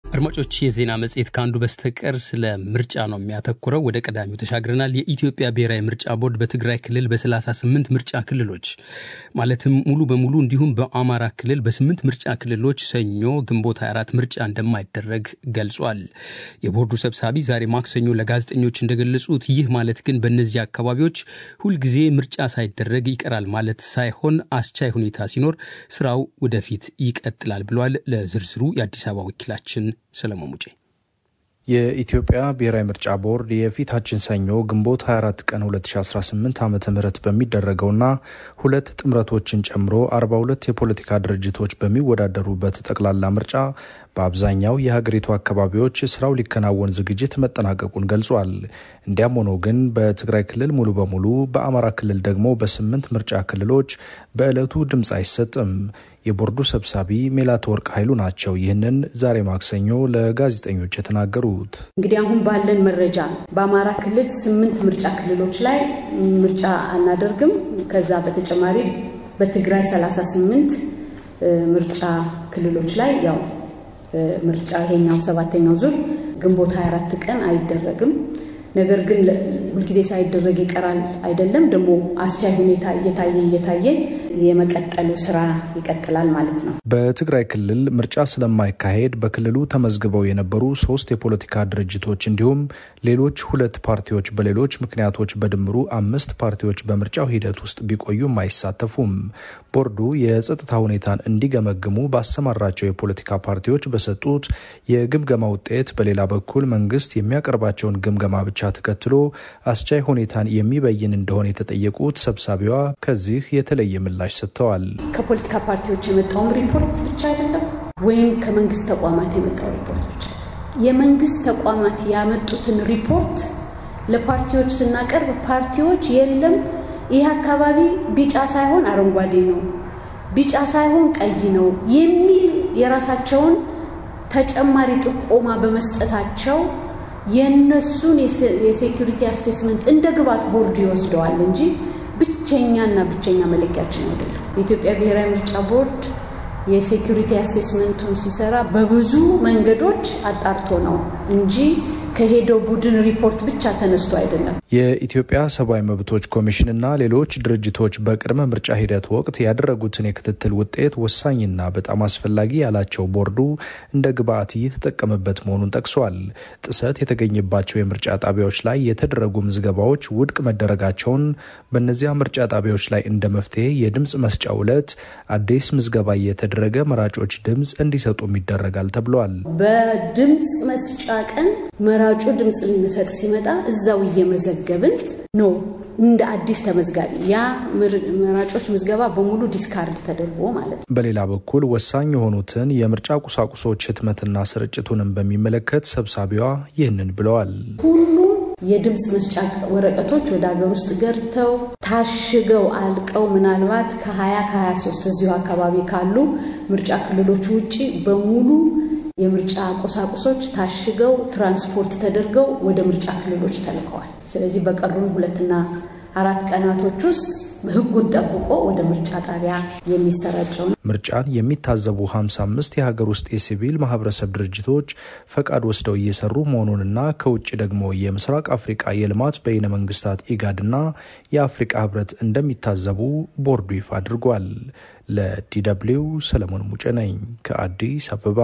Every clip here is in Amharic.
አድማጮች የዜና መጽሔት ከአንዱ በስተቀር ስለ ምርጫ ነው የሚያተኩረው። ወደ ቀዳሚው ተሻግረናል። የኢትዮጵያ ብሔራዊ ምርጫ ቦርድ በትግራይ ክልል በ38 ምርጫ ክልሎች ማለትም ሙሉ በሙሉ እንዲሁም በአማራ ክልል በስምንት ምርጫ ክልሎች ሰኞ ግንቦት 24 ምርጫ እንደማይደረግ ገልጿል። የቦርዱ ሰብሳቢ ዛሬ ማክሰኞ ለጋዜጠኞች እንደገለጹት ይህ ማለት ግን በእነዚህ አካባቢዎች ሁልጊዜ ምርጫ ሳይደረግ ይቀራል ማለት ሳይሆን አስቻይ ሁኔታ ሲኖር ስራው ወደፊት ይቀጥላል ብሏል። ለዝርዝሩ የአዲስ አበባ ወኪላችን ሰለሞን ሙጬ የኢትዮጵያ ብሔራዊ ምርጫ ቦርድ የፊታችን ሰኞ ግንቦት 24 ቀን 2018 ዓ ም በሚደረገውና ሁለት ጥምረቶችን ጨምሮ 42 የፖለቲካ ድርጅቶች በሚወዳደሩበት ጠቅላላ ምርጫ በአብዛኛው የሀገሪቱ አካባቢዎች ስራው ሊከናወን ዝግጅት መጠናቀቁን ገልጿል። እንዲያም ሆኖ ግን በትግራይ ክልል ሙሉ በሙሉ በአማራ ክልል ደግሞ በስምንት ምርጫ ክልሎች በዕለቱ ድምፅ አይሰጥም። የቦርዱ ሰብሳቢ ሜላትወርቅ ኃይሉ ናቸው ይህንን ዛሬ ማክሰኞ ለጋዜጠኞች የተናገሩት። እንግዲህ አሁን ባለን መረጃ በአማራ ክልል ስምንት ምርጫ ክልሎች ላይ ምርጫ አናደርግም። ከዛ በተጨማሪ በትግራይ 38 ምርጫ ክልሎች ላይ ያው ምርጫ ይሄኛው ሰባተኛው ዙር ግንቦት 24 ቀን አይደረግም። ነገር ግን ሁልጊዜ ሳይደረግ ይቀራል አይደለም። ደግሞ አስቻይ ሁኔታ እየታየ እየታየ የመቀጠሉ ስራ ይቀጥላል ማለት ነው። በትግራይ ክልል ምርጫ ስለማይካሄድ በክልሉ ተመዝግበው የነበሩ ሶስት የፖለቲካ ድርጅቶች እንዲሁም ሌሎች ሁለት ፓርቲዎች በሌሎች ምክንያቶች በድምሩ አምስት ፓርቲዎች በምርጫው ሂደት ውስጥ ቢቆዩም አይሳተፉም። ቦርዱ የጸጥታ ሁኔታን እንዲገመግሙ ባሰማራቸው የፖለቲካ ፓርቲዎች በሰጡት የግምገማ ውጤት፣ በሌላ በኩል መንግስት የሚያቀርባቸውን ግምገማ ብቻ ተከትሎ አስቻይ ሁኔታን የሚበይን እንደሆነ የተጠየቁት ሰብሳቢዋ ከዚህ የተለየ ምላሽ ሰጥተዋል። ከፖለቲካ ፓርቲዎች የመጣውም ሪፖርት ብቻ አይደለም፣ ወይም ከመንግስት ተቋማት የመጣው ሪፖርት ብቻ የመንግስት ተቋማት ያመጡትን ሪፖርት ለፓርቲዎች ስናቀርብ ፓርቲዎች የለም ይህ አካባቢ ቢጫ ሳይሆን አረንጓዴ ነው፣ ቢጫ ሳይሆን ቀይ ነው የሚል የራሳቸውን ተጨማሪ ጥቆማ በመስጠታቸው የእነሱን የሴኪሪቲ አሴስመንት እንደ ግብዓት ቦርዱ ይወስደዋል እንጂ ብቸኛና ብቸኛ መለኪያችን አይደለም። የኢትዮጵያ ብሔራዊ ምርጫ ቦርድ የሴኪሪቲ አሴስመንቱን ሲሰራ በብዙ መንገዶች አጣርቶ ነው እንጂ ከሄደው ቡድን ሪፖርት ብቻ ተነስቶ አይደለም። የኢትዮጵያ ሰብአዊ መብቶች ኮሚሽንና ሌሎች ድርጅቶች በቅድመ ምርጫ ሂደት ወቅት ያደረጉትን የክትትል ውጤት ወሳኝና በጣም አስፈላጊ ያላቸው ቦርዱ እንደ ግብዓት እየተጠቀመበት መሆኑን ጠቅሷል። ጥሰት የተገኘባቸው የምርጫ ጣቢያዎች ላይ የተደረጉ ምዝገባዎች ውድቅ መደረጋቸውን፣ በእነዚያ ምርጫ ጣቢያዎች ላይ እንደ መፍትሄ የድምፅ መስጫ ዕለት አዲስ ምዝገባ እየተደረገ መራጮች ድምፅ እንዲሰጡም ይደረጋል ተብሏል። በድምፅ መስጫ ቀን መራጩ ድምፅ ሊሰጥ ሲመጣ እዛው እየመዘገብን ነው እንደ አዲስ ተመዝጋቢ ያ መራጮች ምዝገባ በሙሉ ዲስካርድ ተደርጎ ማለት ነው። በሌላ በኩል ወሳኝ የሆኑትን የምርጫ ቁሳቁሶች ህትመትና ስርጭቱንም በሚመለከት ሰብሳቢዋ ይህንን ብለዋል። ሁሉም የድምፅ መስጫ ወረቀቶች ወደ ሀገር ውስጥ ገብተው ታሽገው አልቀው ምናልባት ከ20 ከ23 እዚሁ አካባቢ ካሉ ምርጫ ክልሎች ውጭ በሙሉ የምርጫ ቁሳቁሶች ታሽገው ትራንስፖርት ተደርገው ወደ ምርጫ ክልሎች ተልከዋል። ስለዚህ በቀሩን ሁለትና አራት ቀናቶች ውስጥ ህጉን ጠብቆ ወደ ምርጫ ጣቢያ የሚሰራጨው ምርጫን የሚታዘቡ 55 የሀገር ውስጥ የሲቪል ማህበረሰብ ድርጅቶች ፈቃድ ወስደው እየሰሩ መሆኑንና ከውጭ ደግሞ የምስራቅ አፍሪቃ የልማት በይነ መንግስታት ኢጋድና የአፍሪቃ ህብረት እንደሚታዘቡ ቦርዱ ይፋ አድርጓል። ለዲደብሊው ሰለሞን ሙጬ ነኝ ከአዲስ አበባ።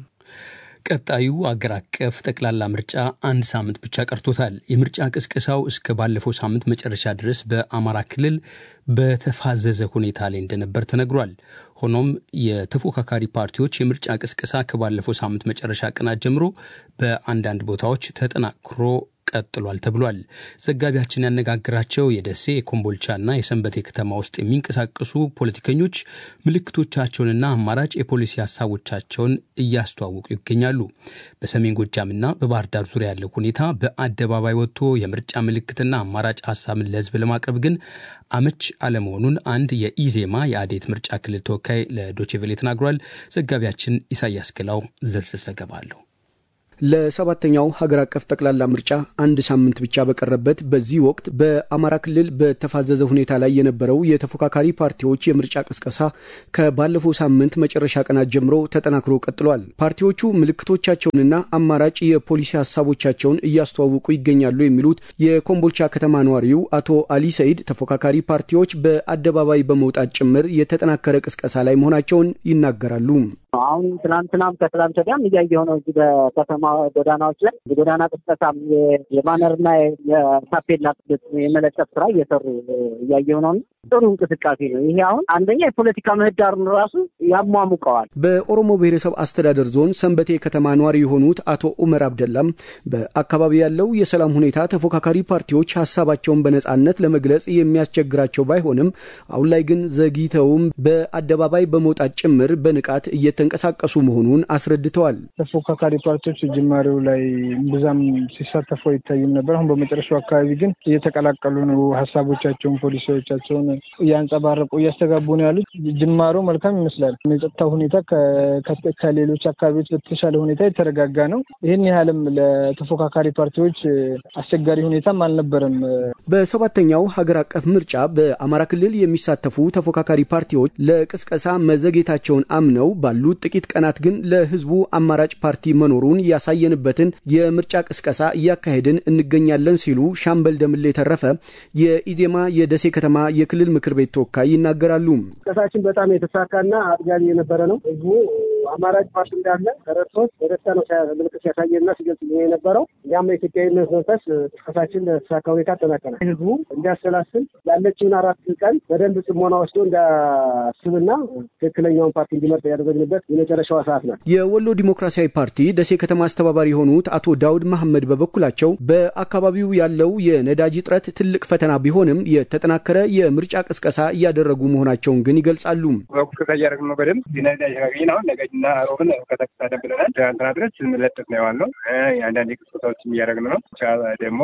ቀጣዩ አገር አቀፍ ጠቅላላ ምርጫ አንድ ሳምንት ብቻ ቀርቶታል። የምርጫ ቅስቀሳው እስከ ባለፈው ሳምንት መጨረሻ ድረስ በአማራ ክልል በተፋዘዘ ሁኔታ ላይ እንደነበር ተነግሯል። ሆኖም የተፎካካሪ ፓርቲዎች የምርጫ ቅስቀሳ ከባለፈው ሳምንት መጨረሻ ቀናት ጀምሮ በአንዳንድ ቦታዎች ተጠናክሮ ቀጥሏል ተብሏል። ዘጋቢያችን ያነጋግራቸው የደሴ የኮምቦልቻና የሰንበቴ ከተማ ውስጥ የሚንቀሳቀሱ ፖለቲከኞች ምልክቶቻቸውንና አማራጭ የፖሊሲ ሀሳቦቻቸውን እያስተዋወቁ ይገኛሉ። በሰሜን ጎጃምና በባህር ዳር ዙሪያ ያለው ሁኔታ በአደባባይ ወጥቶ የምርጫ ምልክትና አማራጭ ሀሳብን ለሕዝብ ለማቅረብ ግን አመች አለመሆኑን አንድ የኢዜማ የአዴት ምርጫ ክልል ተወካይ ለዶቼቬሌ ተናግሯል። ዘጋቢያችን ኢሳያስ ገላው ዝርዝር ዘገባ አለው። ለሰባተኛው ሀገር አቀፍ ጠቅላላ ምርጫ አንድ ሳምንት ብቻ በቀረበት በዚህ ወቅት በአማራ ክልል በተፋዘዘ ሁኔታ ላይ የነበረው የተፎካካሪ ፓርቲዎች የምርጫ ቅስቀሳ ከባለፈው ሳምንት መጨረሻ ቀናት ጀምሮ ተጠናክሮ ቀጥሏል። ፓርቲዎቹ ምልክቶቻቸውንና አማራጭ የፖሊሲ ሀሳቦቻቸውን እያስተዋወቁ ይገኛሉ የሚሉት የኮምቦልቻ ከተማ ነዋሪው አቶ አሊ ሰይድ ተፎካካሪ ፓርቲዎች በአደባባይ በመውጣት ጭምር የተጠናከረ ቅስቀሳ ላይ መሆናቸውን ይናገራሉ። አሁን ትናንትናም ከትላንት ወዲያም እያየሁ ነው። እዚህ በከተማ ጎዳናዎች ላይ የጎዳና ቅስቀሳም የባነርና የታፔላ የመለጠፍ ስራ እየሰሩ እያየሁ ነው። ጥሩ እንቅስቃሴ ነው። ይሄ አሁን አንደኛ የፖለቲካ ምህዳሩን ራሱ ያሟሙቀዋል። በኦሮሞ ብሔረሰብ አስተዳደር ዞን ሰንበቴ ከተማ ነዋሪ የሆኑት አቶ ኡመር አብደላም በአካባቢ ያለው የሰላም ሁኔታ ተፎካካሪ ፓርቲዎች ሀሳባቸውን በነጻነት ለመግለጽ የሚያስቸግራቸው ባይሆንም አሁን ላይ ግን ዘግይተውም በአደባባይ በመውጣት ጭምር በንቃት እየተንቀሳቀሱ መሆኑን አስረድተዋል። ተፎካካሪ ፓርቲዎች ጅማሬው ላይ ብዛም ሲሳተፉ አይታዩም ነበር። አሁን በመጨረሻው አካባቢ ግን እየተቀላቀሉ ነው። ሀሳቦቻቸውን፣ ፖሊሲዎቻቸውን እያንጸባረቁ እያስተጋቡ ነው ያሉት። ጅማሮ መልካም ይመስላል። የጸጥታ ሁኔታ ከሌሎች አካባቢዎች በተሻለ ሁኔታ የተረጋጋ ነው። ይህን ያህልም ለተፎካካሪ ፓርቲዎች አስቸጋሪ ሁኔታም አልነበረም። በሰባተኛው ሀገር አቀፍ ምርጫ በአማራ ክልል የሚሳተፉ ተፎካካሪ ፓርቲዎች ለቅስቀሳ መዘግየታቸውን አምነው ባሉት ጥቂት ቀናት ግን ለሕዝቡ አማራጭ ፓርቲ መኖሩን ያሳየንበትን የምርጫ ቅስቀሳ እያካሄድን እንገኛለን ሲሉ ሻምበል ደምሌ የተረፈ የኢዜማ የደሴ ከተማ የክልል ምክር ቤት ተወካይ ይናገራሉ። ቅስቀሳችን በጣም የተሳካና አጥጋቢ የነበረ ነው። ሕዝቡ አማራጭ ፓርቲ እንዳለ ተረድቶት በደስታ ነው ምልክት ሲያሳየና ሲገልጽ የነበረው። እኛም የኢትዮጵያዊነት መንፈስ ቅስቀሳችን በተሳካ ሁኔታ አጠናቀናል። ሕዝቡ እንዲያሰላስል ያለችውን አራት ቀን በደንብ ጽሞና ወስዶ እንዲያስብና ትክክለኛውን ፓርቲ እንዲመርጥ ያደረግንበት የመጨረሻዋ ሰዓት ናት። የወሎ ዲሞክራሲያዊ ፓርቲ ደሴ ከተማ አስተባባሪ የሆኑት አቶ ዳውድ መሐመድ በበኩላቸው በአካባቢው ያለው የነዳጅ እጥረት ትልቅ ፈተና ቢሆንም የተጠናከረ የምርጫ ቅስቀሳ እያደረጉ መሆናቸውን ግን ይገልጻሉ። ቅስቀሳ እያደረግን ነው። በደንብ የነዳጅ ካገኘን አሁን ነጋጅና ሮብን ከተከታተል ብለናል። ትናንትና ድረስ ስንለጥፍ ነው የዋልነው። የአንዳንድ ቅስቀሳዎችም እያደረግን ነው። ደግሞ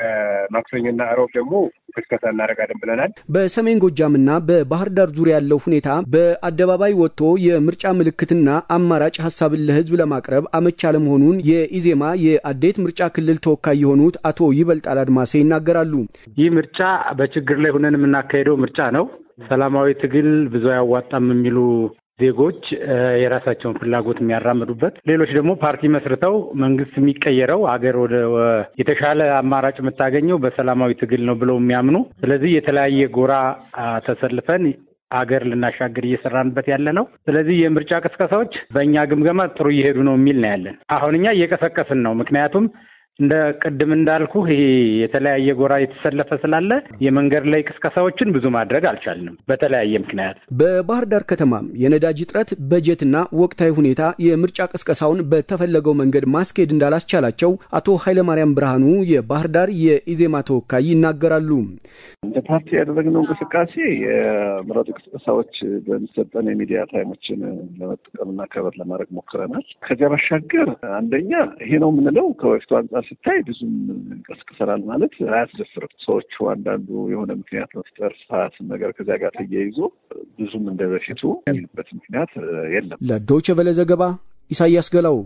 ማክሰኞና ሮብ ደግሞ ቅስቀሳ እናደርጋለን ብለናል። በሰሜን ጎጃምና በባህር ዳር ዙሪያ ያለው ሁኔታ በአደባባይ ወጥቶ የምርጫ ምልክትና አማራጭ ሀሳብን ለሕዝብ ለማቅረብ አመች አለመሆኑን የኢዜማ የአዴት ምርጫ ክልል ተወካይ የሆኑት አቶ ይበልጣል አድማሴ ይናገራሉ። ይህ ምርጫ በችግር ላይ ሆነን የምናካሄደው ምርጫ ነው። ሰላማዊ ትግል ብዙ አያዋጣም የሚሉ ዜጎች የራሳቸውን ፍላጎት የሚያራምዱበት፣ ሌሎች ደግሞ ፓርቲ መስርተው መንግስት የሚቀየረው አገር ወደ የተሻለ አማራጭ የምታገኘው በሰላማዊ ትግል ነው ብለው የሚያምኑ ስለዚህ የተለያየ ጎራ ተሰልፈን አገር ልናሻግር እየሰራንበት ያለ ነው። ስለዚህ የምርጫ ቅስቀሳዎች በእኛ ግምገማ ጥሩ እየሄዱ ነው የሚል ነው ያለን። አሁን እኛ እየቀሰቀስን ነው። ምክንያቱም እንደ ቅድም እንዳልኩ ይሄ የተለያየ ጎራ የተሰለፈ ስላለ የመንገድ ላይ ቅስቀሳዎችን ብዙ ማድረግ አልቻልንም በተለያየ ምክንያት። በባህር ዳር ከተማም የነዳጅ እጥረት፣ በጀትና ወቅታዊ ሁኔታ የምርጫ ቅስቀሳውን በተፈለገው መንገድ ማስኬድ እንዳላስቻላቸው አቶ ኃይለማርያም ብርሃኑ የባህር ዳር የኢዜማ ተወካይ ይናገራሉ። እንደ ፓርቲ ያደረግነው እንቅስቃሴ የምረጡ ቅስቀሳዎች በሚሰጠን የሚዲያ ታይሞችን ለመጠቀምና ከበር ለማድረግ ሞክረናል። ከዚያ ባሻገር አንደኛ ይሄ ነው የምንለው ከበፊቱ አንጻር ሲታይ ብዙም እንቀስቅሰናል ማለት አያስደፍርም። ሰዎቹ አንዳንዱ የሆነ ምክንያት መፍጠር ሰዓት ነገር ከዚያ ጋር ተያይዞ ብዙም እንደ በፊቱ ያሉበት ምክንያት የለም። ለዶይቼ ቬለ ዘገባ ኢሳያስ ገላው።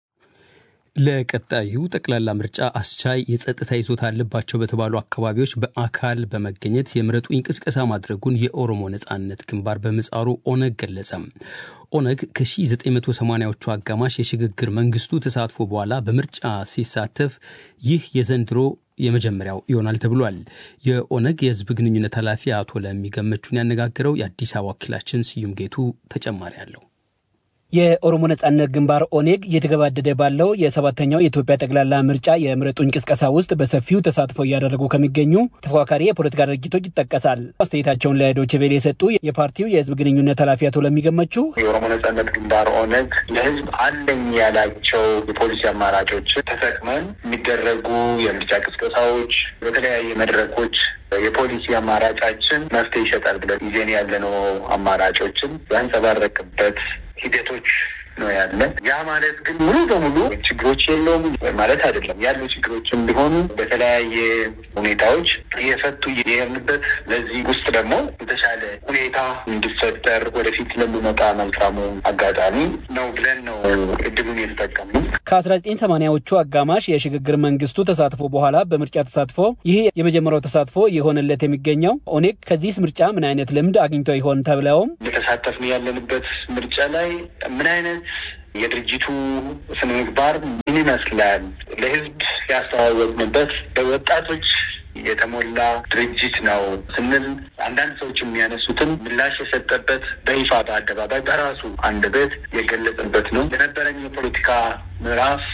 ለቀጣዩ ጠቅላላ ምርጫ አስቻይ የጸጥታ ይዞታ አለባቸው በተባሉ አካባቢዎች በአካል በመገኘት የምረጡኝ ቅስቀሳ ማድረጉን የኦሮሞ ነጻነት ግንባር በምህጻሩ ኦነግ ገለጸ። ኦነግ ከ1980ዎቹ አጋማሽ የሽግግር መንግስቱ ተሳትፎ በኋላ በምርጫ ሲሳተፍ ይህ የዘንድሮ የመጀመሪያው ይሆናል ተብሏል። የኦነግ የህዝብ ግንኙነት ኃላፊ አቶ ለሚገመቹን ያነጋገረው የአዲስ አበባ ወኪላችን ስዩም ጌቱ ተጨማሪ አለው። የኦሮሞ ነጻነት ግንባር ኦኔግ እየተገባደደ ባለው የሰባተኛው የኢትዮጵያ ጠቅላላ ምርጫ የምረጡኝ ቅስቀሳ ውስጥ በሰፊው ተሳትፎ እያደረጉ ከሚገኙ ተፎካካሪ የፖለቲካ ድርጅቶች ይጠቀሳል። አስተያየታቸውን ለዶይቼ ቬለ የሰጡ የፓርቲው የህዝብ ግንኙነት ኃላፊ አቶ ለሚገመቹ የኦሮሞ ነጻነት ግንባር ኦነግ ለህዝብ አለኝ ያላቸው የፖሊሲ አማራጮች ተጠቅመን የሚደረጉ የምርጫ ቅስቀሳዎች በተለያየ መድረኮች የፖሊሲ አማራጫችን መፍትሄ ይሰጣል ብለን ይዘን ያለነው አማራጮችን ያንጸባረቅበት ሂደቶች ነው ያለ። ያ ማለት ግን ሙሉ በሙሉ ችግሮች የለውም ማለት አይደለም። ያሉ ችግሮችም ቢሆኑ በተለያየ ሁኔታዎች እየፈቱ እየሄድንበት ለዚህ ውስጥ ደግሞ የተሻለ ሁኔታ እንዲፈጠር ወደፊት ለሚመጣ መልካሙ አጋጣሚ ነው ብለን ነው እድሉን የተጠቀምነው። ከአስራ ዘጠኝ ሰማንያዎቹ አጋማሽ የሽግግር መንግስቱ ተሳትፎ በኋላ በምርጫ ተሳትፎ ይህ የመጀመሪያው ተሳትፎ የሆነለት የሚገኘው ኦኔግ ከዚህ ምርጫ ምን አይነት ልምድ አግኝቶ ይሆን ተብለውም የተሳተፍን ያለንበት ምርጫ ላይ ምን አይነት የድርጅቱ ስነ ምግባር ምን ይመስላል፣ ለህዝብ ያስተዋወቅንበት በወጣቶች የተሞላ ድርጅት ነው ስንል አንዳንድ ሰዎች የሚያነሱትን ምላሽ የሰጠበት በይፋ በአደባባይ በራሱ አንደበት የገለጸበት ነው። የነበረኝ የፖለቲካ ምዕራፍ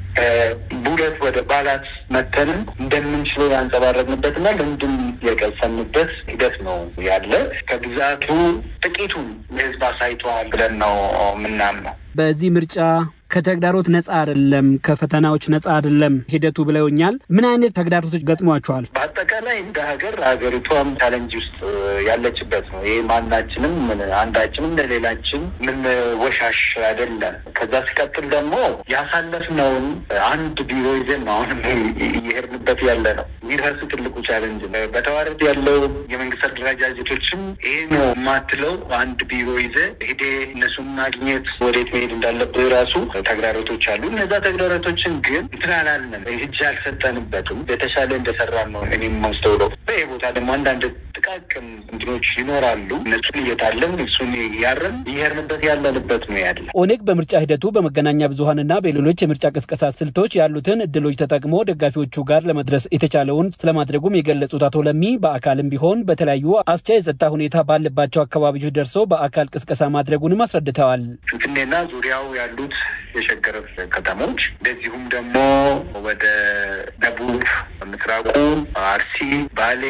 ከቡለት ወደ ባላት መተንም እንደምንችለው ያንጸባረቅንበትና ልምድም የቀሰምበት ሂደት ነው ያለ። ከብዛቱ ጥቂቱን ለህዝብ አሳይተዋል ብለን ነው የምናምነው። በዚህ ምርጫ ከተግዳሮት ነጻ አይደለም፣ ከፈተናዎች ነጻ አይደለም ሂደቱ ብለውኛል። ምን አይነት ተግዳሮቶች ገጥሟቸዋል? በአጠቃላይ እንደ ሀገር ሀገሪቷም ቻለንጅ ውስጥ ያለችበት ነው። ይህ ማናችንም አንዳችንም ለሌላችን ምን ወሻሽ አይደለም። ከዛ ሲቀጥል ደግሞ ያሳለፍነውን አንድ ቢሮ ይዘን ነው አሁንም እየሄድንበት ያለ ነው። የሚረሱ ትልቁ ቻለንጅ ነው። በተዋረድ ያለው የመንግስት አደረጃጀቶችም ይሄ ነው የማትለው አንድ ቢሮ ይዘ ሄዴ እነሱን ማግኘት ወዴት መሄድ እንዳለብህ ራሱ ተግዳሮቶች አሉ። እነዛ ተግዳሮቶችን ግን እንትን አላልንም፣ እጅ አልሰጠንበትም። የተሻለ እንደሰራን ነው እኔም ማስተውለው። ይህ ቦታ ደግሞ አንዳንድ ጥቃቅን እንትኖች ይኖራሉ። እነሱን እየታለን እሱን እያረም እየሄድንበት ያለንበት ነው ያለ። ኦኔግ በምርጫ ሂደቱ በመገናኛ ብዙኃንና በሌሎች የምርጫ ቅስቀሳ ስልቶች ያሉትን እድሎች ተጠቅሞ ደጋፊዎቹ ጋር ለመድረስ የተቻለውን ስለማድረጉም የገለጹት አቶ ለሚ በአካልም ቢሆን በተለያዩ አስቻይ የጸጥታ ሁኔታ ባለባቸው አካባቢዎች ደርሶ በአካል ቅስቀሳ ማድረጉንም አስረድተዋል። ፍንፍኔና ዙሪያው ያሉት የሸገር ከተሞች እንደዚሁም ደግሞ ወደ ደቡብ ምስራቁ አርሲ፣ ባሌ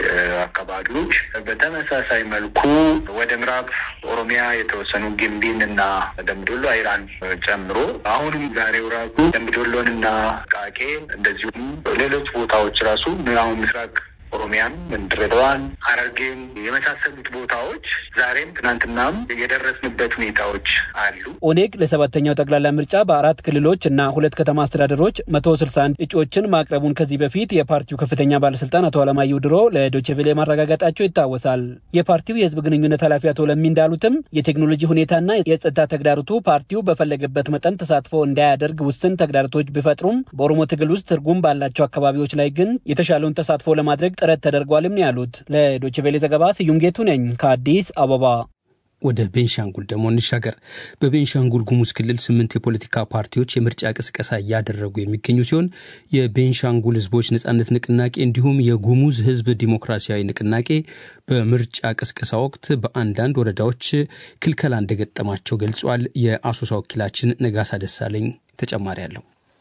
አካባቢዎች በተመሳሳይ መልኩ ወደ ምዕራብ ኦሮሚያ የተወሰኑ ግንቢን እና ደምቢዶሎ አይራን ጨምሮ አሁንም ዛሬው ራሱ ደምቢዶሎን እና ቃቄ እንደዚሁም ሌሎች ቦታዎች ራሱ አሁን ምስራቅ ኦሮሚያም፣ ድሬዳዋን፣ ሐረርጌም የመሳሰሉት ቦታዎች ዛሬም ትናንትናም የደረስንበት ሁኔታዎች አሉ። ኦኔግ ለሰባተኛው ጠቅላላ ምርጫ በአራት ክልሎች እና ሁለት ከተማ አስተዳደሮች መቶ ስልሳ አንድ እጩዎችን ማቅረቡን ከዚህ በፊት የፓርቲው ከፍተኛ ባለስልጣን አቶ አለማየሁ ድሮ ለዶችቬሌ ማረጋገጣቸው ይታወሳል። የፓርቲው የህዝብ ግንኙነት ኃላፊ አቶ ለሚ እንዳሉትም የቴክኖሎጂ ሁኔታና የጸጥታ ተግዳሮቱ ፓርቲው በፈለገበት መጠን ተሳትፎ እንዳያደርግ ውስን ተግዳሮቶች ቢፈጥሩም በኦሮሞ ትግል ውስጥ ትርጉም ባላቸው አካባቢዎች ላይ ግን የተሻለውን ተሳትፎ ለማድረግ ጥረት ተደርጓልም ነው ያሉት። ለዶችቬሌ ዘገባ ስዩም ጌቱ ነኝ ከአዲስ አበባ። ወደ ቤንሻንጉል ደግሞ እንሻገር። በቤንሻንጉል ጉሙዝ ክልል ስምንት የፖለቲካ ፓርቲዎች የምርጫ ቅስቀሳ እያደረጉ የሚገኙ ሲሆን የቤንሻንጉል ህዝቦች ነጻነት ንቅናቄ እንዲሁም የጉሙዝ ህዝብ ዲሞክራሲያዊ ንቅናቄ በምርጫ ቅስቀሳ ወቅት በአንዳንድ ወረዳዎች ክልከላ እንደገጠማቸው ገልጿል። የአሶሳ ወኪላችን ነጋሳ ደሳለኝ ተጨማሪ አለው።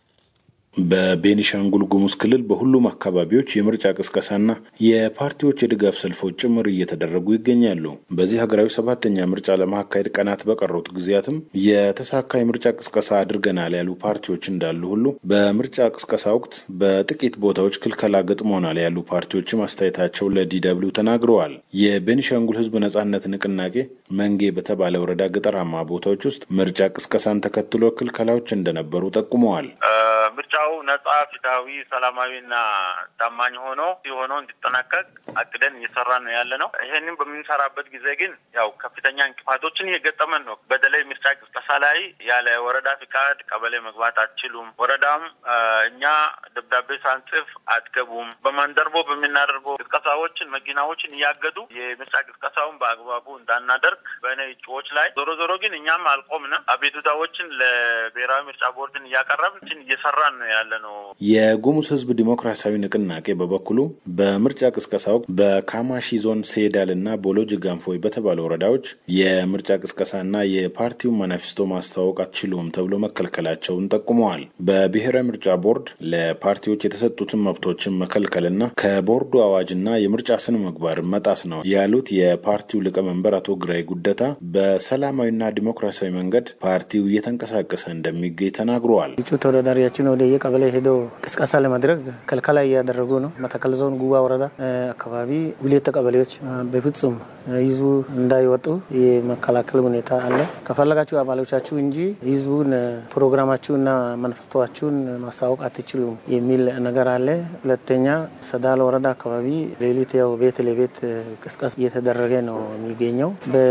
በቤኒሻንጉል ጉሙዝ ክልል በሁሉም አካባቢዎች የምርጫ ቅስቀሳና የፓርቲዎች የድጋፍ ሰልፎች ጭምር እየተደረጉ ይገኛሉ። በዚህ ሀገራዊ ሰባተኛ ምርጫ ለማካሄድ ቀናት በቀሩት ጊዜያትም የተሳካ የምርጫ ቅስቀሳ አድርገናል ያሉ ፓርቲዎች እንዳሉ ሁሉ በምርጫ ቅስቀሳ ወቅት በጥቂት ቦታዎች ክልከላ ገጥሞናል ያሉ ፓርቲዎችም አስተያየታቸው ለዲደብሊው ተናግረዋል። የቤኒሻንጉል ህዝብ ነጻነት ንቅናቄ መንጌ በተባለ ወረዳ ገጠራማ ቦታዎች ውስጥ ምርጫ ቅስቀሳን ተከትሎ ክልከላዎች እንደነበሩ ጠቁመዋል። ምርጫው ነጻ፣ ፍትሐዊ፣ ሰላማዊና ታማኝ ሆኖ ሲሆኖ እንዲጠናቀቅ አቅደን እየሰራን ነው ያለ ነው። ይሄንን በምንሰራበት ጊዜ ግን ያው ከፍተኛ እንቅፋቶችን እየገጠመን ነው። በተለይ ምርጫ ቅስቀሳ ላይ ያለ ወረዳ ፍቃድ ቀበሌ መግባት አትችሉም። ወረዳም እኛ ደብዳቤ ሳንጽፍ አትገቡም። በማንደርቦ በምናደርገው ቅስቀሳዎችን መኪናዎችን እያገዱ የምርጫ ቅስቀሳውን በአግባቡ እንዳናደርግ በእኔ እጩዎች ላይ ዞሮ ዞሮ ግን እኛም አልቆምንም። አቤቱታዎችን ለብሔራዊ ምርጫ ቦርድን እያቀረብን እየሰራ ነው ያለ ነው። የጉሙዝ ህዝብ ዲሞክራሲያዊ ንቅናቄ በበኩሉ በምርጫ ቅስቀሳ ወቅት በካማሺ ዞን ሴዳል እና ቦሎጅ ጋንፎይ በተባሉ ወረዳዎች የምርጫ ቅስቀሳና የፓርቲውን ማኒፌስቶ ማስተዋወቅ አትችሉም ተብሎ መከልከላቸውን ጠቁመዋል። በብሔራዊ ምርጫ ቦርድ ለፓርቲዎች የተሰጡትን መብቶችን መከልከልና ከቦርዱ አዋጅና የምርጫ ስነ ምግባር መጣስ ነው ያሉት የፓርቲው ሊቀመንበር አቶ ግራይ ጉደታ በሰላማዊና ዲሞክራሲያዊ መንገድ ፓርቲው እየተንቀሳቀሰ እንደሚገኝ ተናግረዋል። እጩ ተወዳዳሪያችን ወደ የቀበሌ ሄዶ ቅስቀሳ ለማድረግ ከልከላ እያደረጉ ነው። መተከል ዞን ጉባ ወረዳ አካባቢ ሁለት ቀበሌዎች በፍጹም ህዝቡ እንዳይወጡ የመከላከል ሁኔታ አለ። ከፈለጋችሁ አባሎቻችሁ እንጂ ህዝቡን ፕሮግራማችሁና መንፈስታችሁን ማሳወቅ አትችሉም የሚል ነገር አለ። ሁለተኛ ሰዳል ወረዳ አካባቢ ሌሊት ያው ቤት ለቤት ቅስቀሳ እየተደረገ ነው የሚገኘው።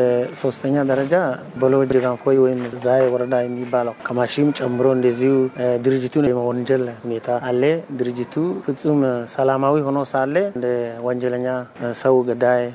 በሶስተኛ ደረጃ በሎጅ ጋንፎይ ወይም ዛይ ወረዳ የሚባለው ከማሺም ጨምሮ እንደዚሁ ድርጅቱን የመወንጀል ሁኔታ አለ። ድርጅቱ ፍጹም ሰላማዊ ሆኖ ሳለ እንደ ወንጀለኛ ሰው ገዳይ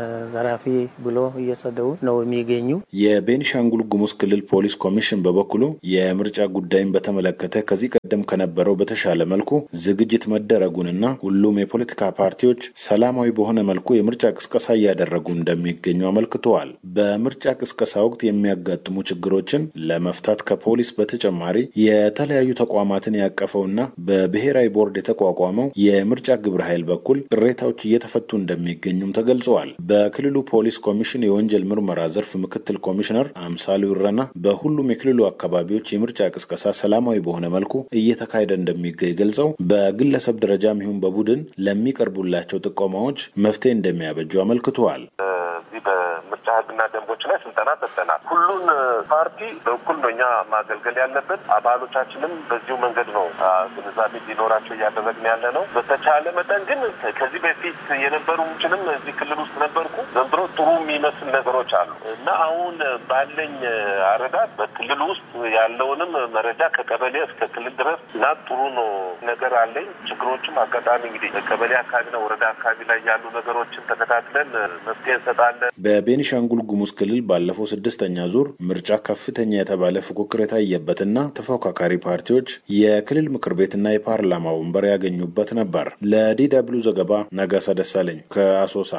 ዘራፊ ብሎ እየሰደቡ ነው የሚገኙ። የቤኒሻንጉል ጉሙዝ ክልል ፖሊስ ኮሚሽን በበኩሉ የምርጫ ጉዳይን በተመለከተ ከዚህ ቀደም ከነበረው በተሻለ መልኩ ዝግጅት መደረጉንና ሁሉም የፖለቲካ ፓርቲዎች ሰላማዊ በሆነ መልኩ የምርጫ ቅስቀሳ እያደረጉ እንደሚገኙ አመልክተዋል። በምርጫ ቅስቀሳ ወቅት የሚያጋጥሙ ችግሮችን ለመፍታት ከፖሊስ በተጨማሪ የተለያዩ ተቋማትን ያቀፈውና በብሔራዊ ቦርድ የተቋቋመው የምርጫ ግብረ ኃይል በኩል ቅሬታዎች እየተፈቱ እንደሚገኙም ተገልጸዋል። በክልሉ ፖሊስ ኮሚሽን የወንጀል ምርመራ ዘርፍ ምክትል ኮሚሽነር አምሳሉ ይረና በሁሉም የክልሉ አካባቢዎች የምርጫ ቅስቀሳ ሰላማዊ በሆነ መልኩ እየተካሄደ እንደሚገኝ ገልጸው በግለሰብ ደረጃም ይሁን በቡድን ለሚቀርቡላቸው ጥቆማዎች መፍትሄ እንደሚያበጁ አመልክተዋል። እዚህ በምርጫ ሕግና ደንቦች ላይ ስልጠና ሰጥተናል። ሁሉን ፓርቲ በእኩል ነው እኛ ማገልገል ያለብን። አባሎቻችንም በዚሁ መንገድ ነው ግንዛቤ እንዲኖራቸው እያደረግን ያለ ነው። በተቻለ መጠን ግን ከዚህ በፊት የነበሩችንም እዚህ ክልል ውስጥ ነበርኩ። ዘንድሮ ጥሩ የሚመስል ነገሮች አሉ እና አሁን ባለኝ አረዳድ በክልል ውስጥ ያለውንም መረጃ ከቀበሌ እስከ ክልል ድረስ እና ጥሩ ነው ነገር አለኝ። ችግሮችም አጋጣሚ እንግዲህ ቀበሌ አካባቢና ወረዳ አካባቢ ላይ ያሉ ነገሮችን ተከታትለን መፍትሄ እንሰጣለን። በቤኒሻንጉል ጉሙዝ ክልል ባለፈው ስድስተኛ ዙር ምርጫ ከፍተኛ የተባለ ፉክክር የታየበትና ተፎካካሪ ፓርቲዎች የክልል ምክር ቤትና የፓርላማ ወንበር ያገኙበት ነበር። ለዲ ደብልዩ ዘገባ ነጋሳ ደሳለኝ ከአሶሳ።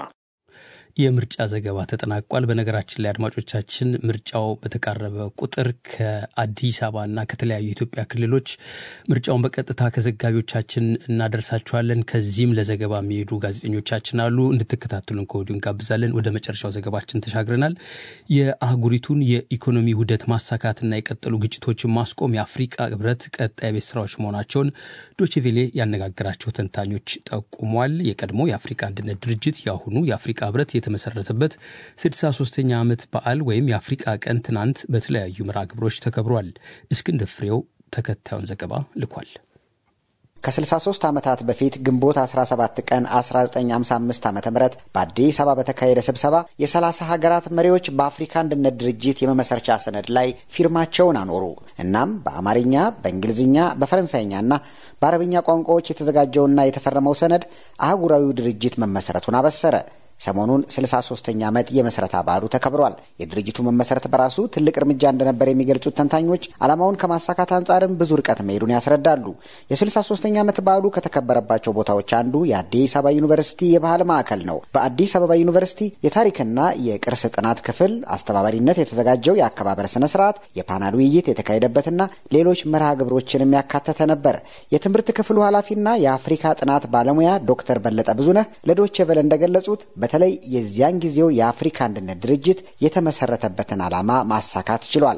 የምርጫ ዘገባ ተጠናቋል። በነገራችን ላይ አድማጮቻችን ምርጫው በተቃረበ ቁጥር ከአዲስ አበባና ከተለያዩ የኢትዮጵያ ክልሎች ምርጫውን በቀጥታ ከዘጋቢዎቻችን እናደርሳችኋለን። ከዚህም ለዘገባ የሚሄዱ ጋዜጠኞቻችን አሉ። እንድትከታተሉን ከወዲሁ እንጋብዛለን። ወደ መጨረሻው ዘገባችን ተሻግረናል። የአህጉሪቱን የኢኮኖሚ ውህደት ማሳካትና የቀጠሉ ግጭቶችን ማስቆም የአፍሪቃ ህብረት ቀጣይ ቤት ስራዎች መሆናቸውን ዶችቬሌ ያነጋገራቸው ተንታኞች ጠቁሟል። የቀድሞ የአፍሪቃ አንድነት ድርጅት የአሁኑ የአፍሪቃ ህብረት የተመሰረተበት 63ኛ ዓመት በዓል ወይም የአፍሪቃ ቀን ትናንት በተለያዩ መርሃ ግብሮች ተከብሯል። እስክንድር ፍሬው ተከታዩን ዘገባ ልኳል። ከ63 ዓመታት በፊት ግንቦት 17 ቀን 1955 ዓ ም በአዲስ አበባ በተካሄደ ስብሰባ የ30 ሀገራት መሪዎች በአፍሪካ አንድነት ድርጅት የመመስረቻ ሰነድ ላይ ፊርማቸውን አኖሩ። እናም በአማርኛ፣ በእንግሊዝኛ፣ በፈረንሳይኛና በአረብኛ ቋንቋዎች የተዘጋጀውና የተፈረመው ሰነድ አህጉራዊው ድርጅት መመሰረቱን አበሰረ። ሰሞኑን 63ኛ ዓመት የመስረታ በዓሉ ተከብሯል። የድርጅቱ መመሰረት በራሱ ትልቅ እርምጃ እንደነበር የሚገልጹት ተንታኞች ዓላማውን ከማሳካት አንጻርም ብዙ ርቀት መሄዱን ያስረዳሉ። የ63ኛ ዓመት በዓሉ ከተከበረባቸው ቦታዎች አንዱ የአዲስ አበባ ዩኒቨርሲቲ የባህል ማዕከል ነው። በአዲስ አበባ ዩኒቨርሲቲ የታሪክና የቅርስ ጥናት ክፍል አስተባባሪነት የተዘጋጀው የአከባበር ስነ ስርዓት የፓናል ውይይት የተካሄደበትና ሌሎች መርሃ ግብሮችንም ያካተተ ነበር። የትምህርት ክፍሉ ኃላፊና የአፍሪካ ጥናት ባለሙያ ዶክተር በለጠ ብዙነህ ለዶቼ ቬለ እንደገለጹት በተለይ የዚያን ጊዜው የአፍሪካ አንድነት ድርጅት የተመሰረተበትን ዓላማ ማሳካት ችሏል።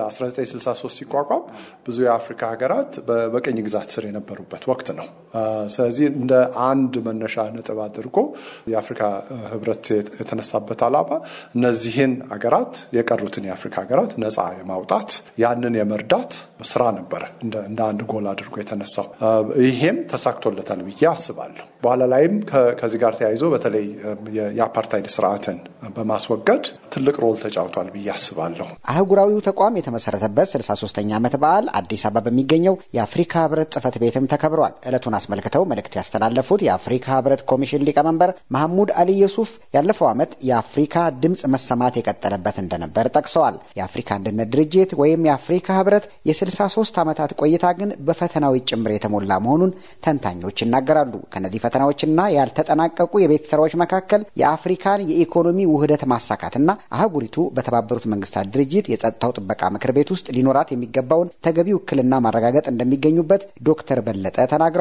በ1963 ሲቋቋም ብዙ የአፍሪካ ሀገራት በቀኝ ግዛት ስር የነበሩበት ወቅት ነው። ስለዚህ እንደ አንድ መነሻ ነጥብ አድርጎ የአፍሪካ ህብረት የተነሳበት ዓላማ እነዚህን ሀገራት የቀሩትን የአፍሪካ ሀገራት ነፃ የማውጣት ያንን የመርዳት ስራ ነበረ እንደ አንድ ጎል አድርጎ የተነሳው። ይሄም ተሳክቶለታል ብዬ አስባለሁ። በኋላ ላይም ከዚህ ጋር ተያይዞ በተለይ የአፓርታይድ ስርዓትን በማስወገድ ትልቅ ሮል ተጫውቷል ብዬ አስባለሁ። አህጉራዊው ተቋም የተመሰረተበት 63ኛ ዓመት በዓል አዲስ አበባ በሚገኘው የአፍሪካ ህብረት ጽህፈት ቤትም ተከብሯል። ዕለቱን አስመልክተው መልእክት ያስተላለፉት የአፍሪካ ህብረት ኮሚሽን ሊቀመንበር መሐሙድ አሊ የሱፍ ያለፈው ዓመት የአፍሪካ ድምፅ መሰማት የቀጠለበት እንደነበር ጠቅሰዋል። የአፍሪካ አንድነት ድርጅት ወይም የአፍሪካ ህብረት የ63 ዓመታት ቆይታ ግን በፈተናዎች ጭምር የተሞላ መሆኑን ተንታኞች ይናገራሉ። ከነዚህ ፈተናዎችና ያልተጠናቀቁ የቤት ስራዎች መካከል የአፍሪካን የኢኮኖሚ ውህደት ማሳካትና አህጉሪቱ በተባበሩት መንግስታት ድርጅት የጸጥታው ጥበቃ ምክር ቤት ውስጥ ሊኖራት የሚገባውን ተገቢ ውክልና ማረጋገጥ እንደሚገኙበት ዶክተር በለጠ ተናግረዋል።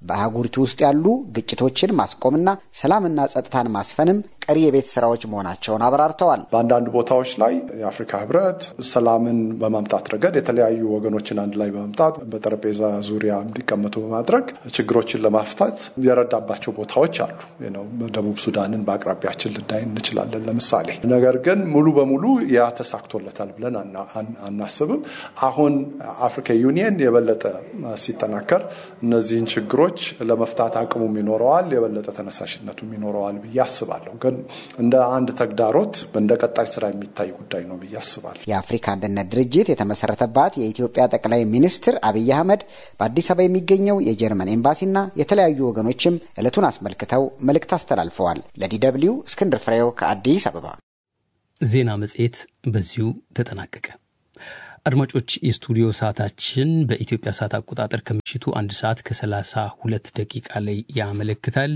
በአህጉሪቱ ውስጥ ያሉ ግጭቶችን ማስቆምና ሰላምና ጸጥታን ማስፈንም ቀሪ የቤት ስራዎች መሆናቸውን አብራርተዋል። በአንዳንድ ቦታዎች ላይ የአፍሪካ ህብረት ሰላምን በማምጣት ረገድ የተለያዩ ወገኖችን አንድ ላይ በማምጣት በጠረጴዛ ዙሪያ እንዲቀመጡ በማድረግ ችግሮችን ለማፍታት የረዳባቸው ቦታዎች አሉ። ደቡብ ሱዳንን በአቅራቢያችን ልናይ እንችላለን ለምሳሌ። ነገር ግን ሙሉ በሙሉ ያ ተሳክቶለታል ብለን አናስብም። አሁን አፍሪካ ዩኒየን የበለጠ ሲጠናከር እነዚህን ችግሮች ለመፍታት አቅሙም ይኖረዋል፣ የበለጠ ተነሳሽነቱም ይኖረዋል ብዬ አስባለሁ። ግን እንደ አንድ ተግዳሮት እንደ ቀጣይ ስራ የሚታይ ጉዳይ ነው ብዬ አስባለሁ። የአፍሪካ አንድነት ድርጅት የተመሰረተባት የኢትዮጵያ ጠቅላይ ሚኒስትር አብይ አህመድ በአዲስ አበባ የሚገኘው የጀርመን ኤምባሲና የተለያዩ ወገኖችም ዕለቱን አስመልክተው መልእክት አስተላልፈዋል። ለዲደብሊው እስክንድር ፍሬው ከአዲስ አበባ። ዜና መጽሔት በዚሁ ተጠናቀቀ። አድማጮች የስቱዲዮ ሰዓታችን በኢትዮጵያ ሰዓት አቆጣጠር ከምሽቱ አንድ ሰዓት ከሰላሳ ሁለት ደቂቃ ላይ ያመለክታል።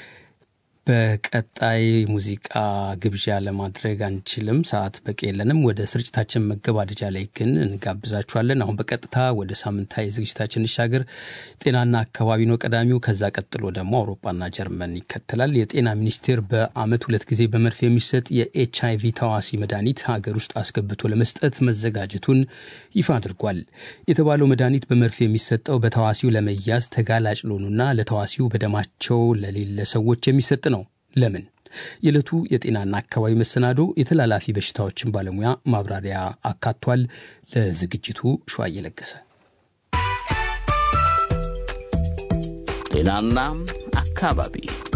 በቀጣይ ሙዚቃ ግብዣ ለማድረግ አንችልም፣ ሰዓት በቂ የለንም። ወደ ስርጭታችን መገባደጃ ላይ ግን እንጋብዛችኋለን። አሁን በቀጥታ ወደ ሳምንታዊ ዝግጅታችን እንሻገር። ጤናና አካባቢ ነው ቀዳሚው። ከዛ ቀጥሎ ደግሞ አውሮፓና ጀርመን ይከተላል። የጤና ሚኒስቴር በዓመት ሁለት ጊዜ በመርፌ የሚሰጥ የኤች አይቪ ተዋሲ መድኃኒት ሀገር ውስጥ አስገብቶ ለመስጠት መዘጋጀቱን ይፋ አድርጓል። የተባለው መድኃኒት በመርፌ የሚሰጠው በተዋሲው ለመያዝ ተጋላጭ ለሆኑና ለተዋሲው በደማቸው ለሌለ ሰዎች የሚሰጥ ነው። ለምን? የዕለቱ የጤናና አካባቢ መሰናዶ የተላላፊ በሽታዎችን ባለሙያ ማብራሪያ አካቷል። ለዝግጅቱ ሸዋ እየለገሰ ጤናና አካባቢ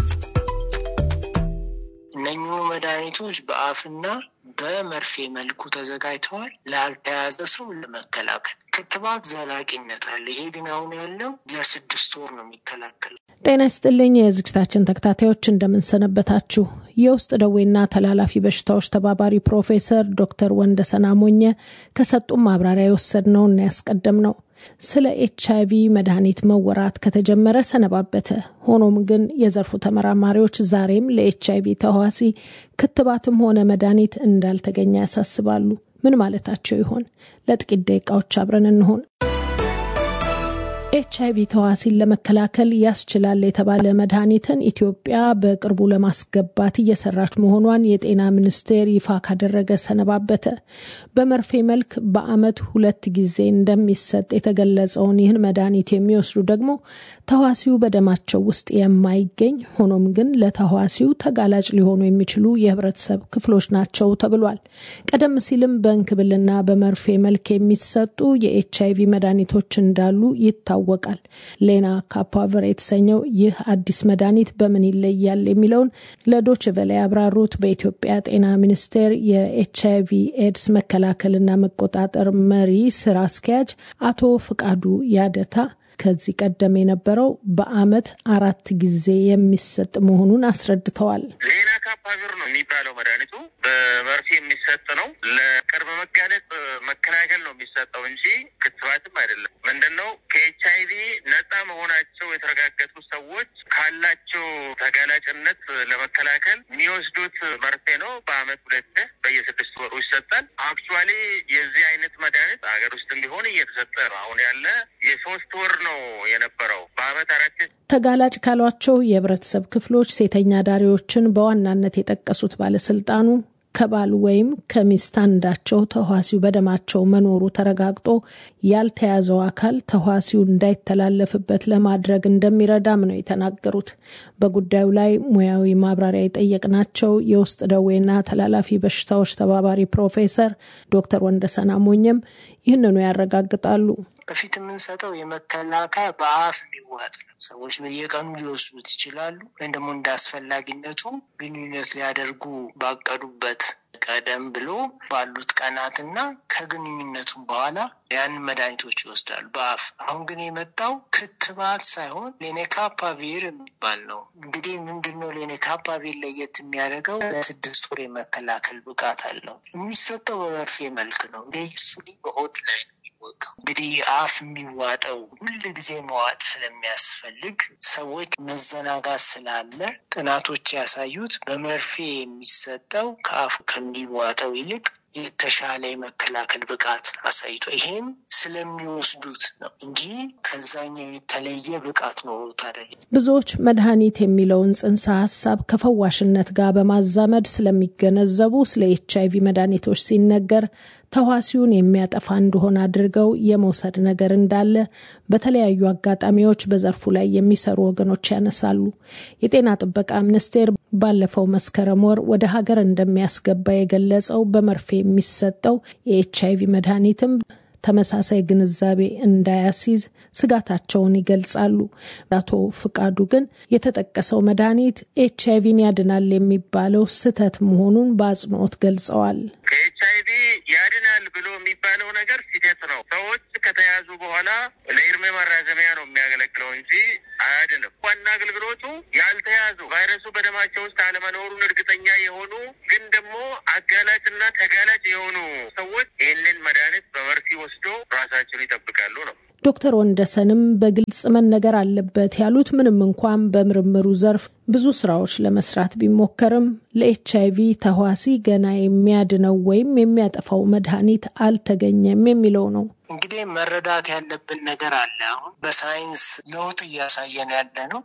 እነኚሁ መድኃኒቶች በአፍና በመርፌ መልኩ ተዘጋጅተዋል ላልተያዘ ሰው ለመከላከል። ክትባት ዘላቂነት አለ። ይሄ ግን አሁን ያለው ለስድስት ወር ነው የሚከላከለው። ጤና ይስጥልኝ የዝግጅታችን ተከታታዮች እንደምንሰነበታችሁ። የውስጥ ደዌና ተላላፊ በሽታዎች ተባባሪ ፕሮፌሰር ዶክተር ወንደሰን አሞኘ ከሰጡም ማብራሪያ የወሰድነውና ያስቀደም ነው። ስለ ኤች አይቪ መድኃኒት መወራት ከተጀመረ ሰነባበተ። ሆኖም ግን የዘርፉ ተመራማሪዎች ዛሬም ለኤች አይቪ ተህዋሲ ክትባትም ሆነ መድኃኒት እንዳልተገኘ ያሳስባሉ። ምን ማለታቸው ይሆን? ለጥቂት ደቂቃዎች አብረን እንሆን። ኤች አይቪ ተዋሲን ለመከላከል ያስችላል የተባለ መድኃኒትን ኢትዮጵያ በቅርቡ ለማስገባት እየሰራች መሆኗን የጤና ሚኒስቴር ይፋ ካደረገ ሰነባበተ። በመርፌ መልክ በዓመት ሁለት ጊዜ እንደሚሰጥ የተገለጸውን ይህን መድኃኒት የሚወስዱ ደግሞ ተዋሲው በደማቸው ውስጥ የማይገኝ ሆኖም ግን ለተዋሲው ተጋላጭ ሊሆኑ የሚችሉ የህብረተሰብ ክፍሎች ናቸው ተብሏል። ቀደም ሲልም በእንክብልና በመርፌ መልክ የሚሰጡ የኤች አይቪ መድኃኒቶች እንዳሉ ይታወቃል ይታወቃል። ሌና ካፓቨር የተሰኘው ይህ አዲስ መድኃኒት በምን ይለያል የሚለውን ለዶች ቨለ ያብራሩት በኢትዮጵያ ጤና ሚኒስቴር የኤች አይቪ ኤድስ መከላከልና መቆጣጠር መሪ ስራ አስኪያጅ አቶ ፍቃዱ ያደታ ከዚህ ቀደም የነበረው በአመት አራት ጊዜ የሚሰጥ መሆኑን አስረድተዋል። ሌና ካፓቪር ነው የሚባለው መድኃኒቱ በመርፌ የሚሰጥ ነው። ለቅርብ መጋለጥ መከላከል ነው የሚሰጠው እንጂ ክትባትም አይደለም። ምንድን ነው ከኤች አይቪ ነፃ መሆናቸው የተረጋገጡ ሰዎች ካላቸው ተጋላጭነት ለመከላከል የሚወስዱት መርፌ ነው። በአመት ሁለት በየስድስት ወሩ ይሰጣል። አክቹዋሊ የዚህ አይነት መድኃኒት ሀገር ውስጥም ቢሆን እየተሰጠ ነው። አሁን ያለ የሶስት ወር ነው የነበረው በአመት አራት ተጋላጭ ካሏቸው የህብረተሰብ ክፍሎች ሴተኛ ዳሪዎችን በዋናነት የጠቀሱት ባለስልጣኑ ከባል ወይም ከሚስት አንዳቸው ተህዋሲው በደማቸው መኖሩ ተረጋግጦ ያልተያዘው አካል ተህዋሲው እንዳይተላለፍበት ለማድረግ እንደሚረዳም ነው የተናገሩት። በጉዳዩ ላይ ሙያዊ ማብራሪያ የጠየቅናቸው የውስጥ ደዌና ተላላፊ በሽታዎች ተባባሪ ፕሮፌሰር ዶክተር ወንደሰን አሞኘም ይህንኑ ያረጋግጣሉ። በፊት የምንሰጠው የመከላከያ በአፍ የሚዋጥ ነው። ሰዎች በየቀኑ ሊወስዱት ይችላሉ። ወይም ደግሞ እንደ አስፈላጊነቱ ግንኙነት ሊያደርጉ ባቀዱበት ቀደም ብሎ ባሉት ቀናትና ከግንኙነቱም በኋላ ያንን መድኃኒቶች ይወስዳሉ በአፍ። አሁን ግን የመጣው ክትባት ሳይሆን ሌኔካፓቪር የሚባል ነው። እንግዲህ ምንድነው ሌኔካፓቪር ለየት የሚያደርገው? ለስድስት ወር የመከላከል ብቃት አለው። የሚሰጠው በመርፌ መልክ ነው። ኢንሱሊ በሆድ ላይ ነው የሚወጋው። እንግዲህ አፍ የሚዋጠው ሁል ጊዜ መዋጥ ስለሚያስፈልግ ሰዎች መዘናጋት ስላለ ጥናቶች ያሳዩት በመርፌ የሚሰጠው ከአፍ ከሚዋጠው ይልቅ የተሻለ የመከላከል ብቃት አሳይቶ ይሄም ስለሚወስዱት ነው እንጂ ከዛኛው የተለየ ብቃት ኖሮት አይደለም። ብዙዎች መድኃኒት የሚለውን ጽንሰ ሀሳብ ከፈዋሽነት ጋር በማዛመድ ስለሚገነዘቡ ስለ ኤች አይቪ መድኃኒቶች ሲነገር ተዋሲውን የሚያጠፋ እንደሆነ አድርገው የመውሰድ ነገር እንዳለ በተለያዩ አጋጣሚዎች በዘርፉ ላይ የሚሰሩ ወገኖች ያነሳሉ። የጤና ጥበቃ ሚኒስቴር ባለፈው መስከረም ወር ወደ ሀገር እንደሚያስገባ የገለጸው በመርፌ የሚሰጠው የኤች አይቪ መድኃኒትም ተመሳሳይ ግንዛቤ እንዳያስይዝ ስጋታቸውን ይገልጻሉ። አቶ ፍቃዱ ግን የተጠቀሰው መድኃኒት ኤች አይቪን ያድናል የሚባለው ስህተት መሆኑን በአጽንኦት ገልጸዋል። ከኤች አይቪ ያድናል ብሎ የሚባለው ነገር ስህተት ነው። ሰዎች ከተያዙ በኋላ ለእድሜ ማራዘሚያ ነው የሚያገለግለው እንጂ አያድንም። ዋና አገልግሎቱ ያልተያዙ ቫይረሱ በደማቸው ውስጥ አለመኖሩን እርግጠኛ የሆኑ ግን ደግሞ አጋላጭና ተጋላጭ የሆኑ ሰዎች ይህንን መድኃኒት በመርፌ ወስዶ ራሳቸውን ይጠብቃሉ ነው። ዶክተር ወንደሰንም በግልጽ መነገር አለበት ያሉት ምንም እንኳን በምርምሩ ዘርፍ ብዙ ስራዎች ለመስራት ቢሞከርም ለኤች አይቪ ተህዋሲ ገና የሚያድነው ወይም የሚያጠፋው መድኃኒት አልተገኘም የሚለው ነው። እንግዲህ መረዳት ያለብን ነገር አለ። አሁን በሳይንስ ለውጥ እያሳየን ያለ ነው።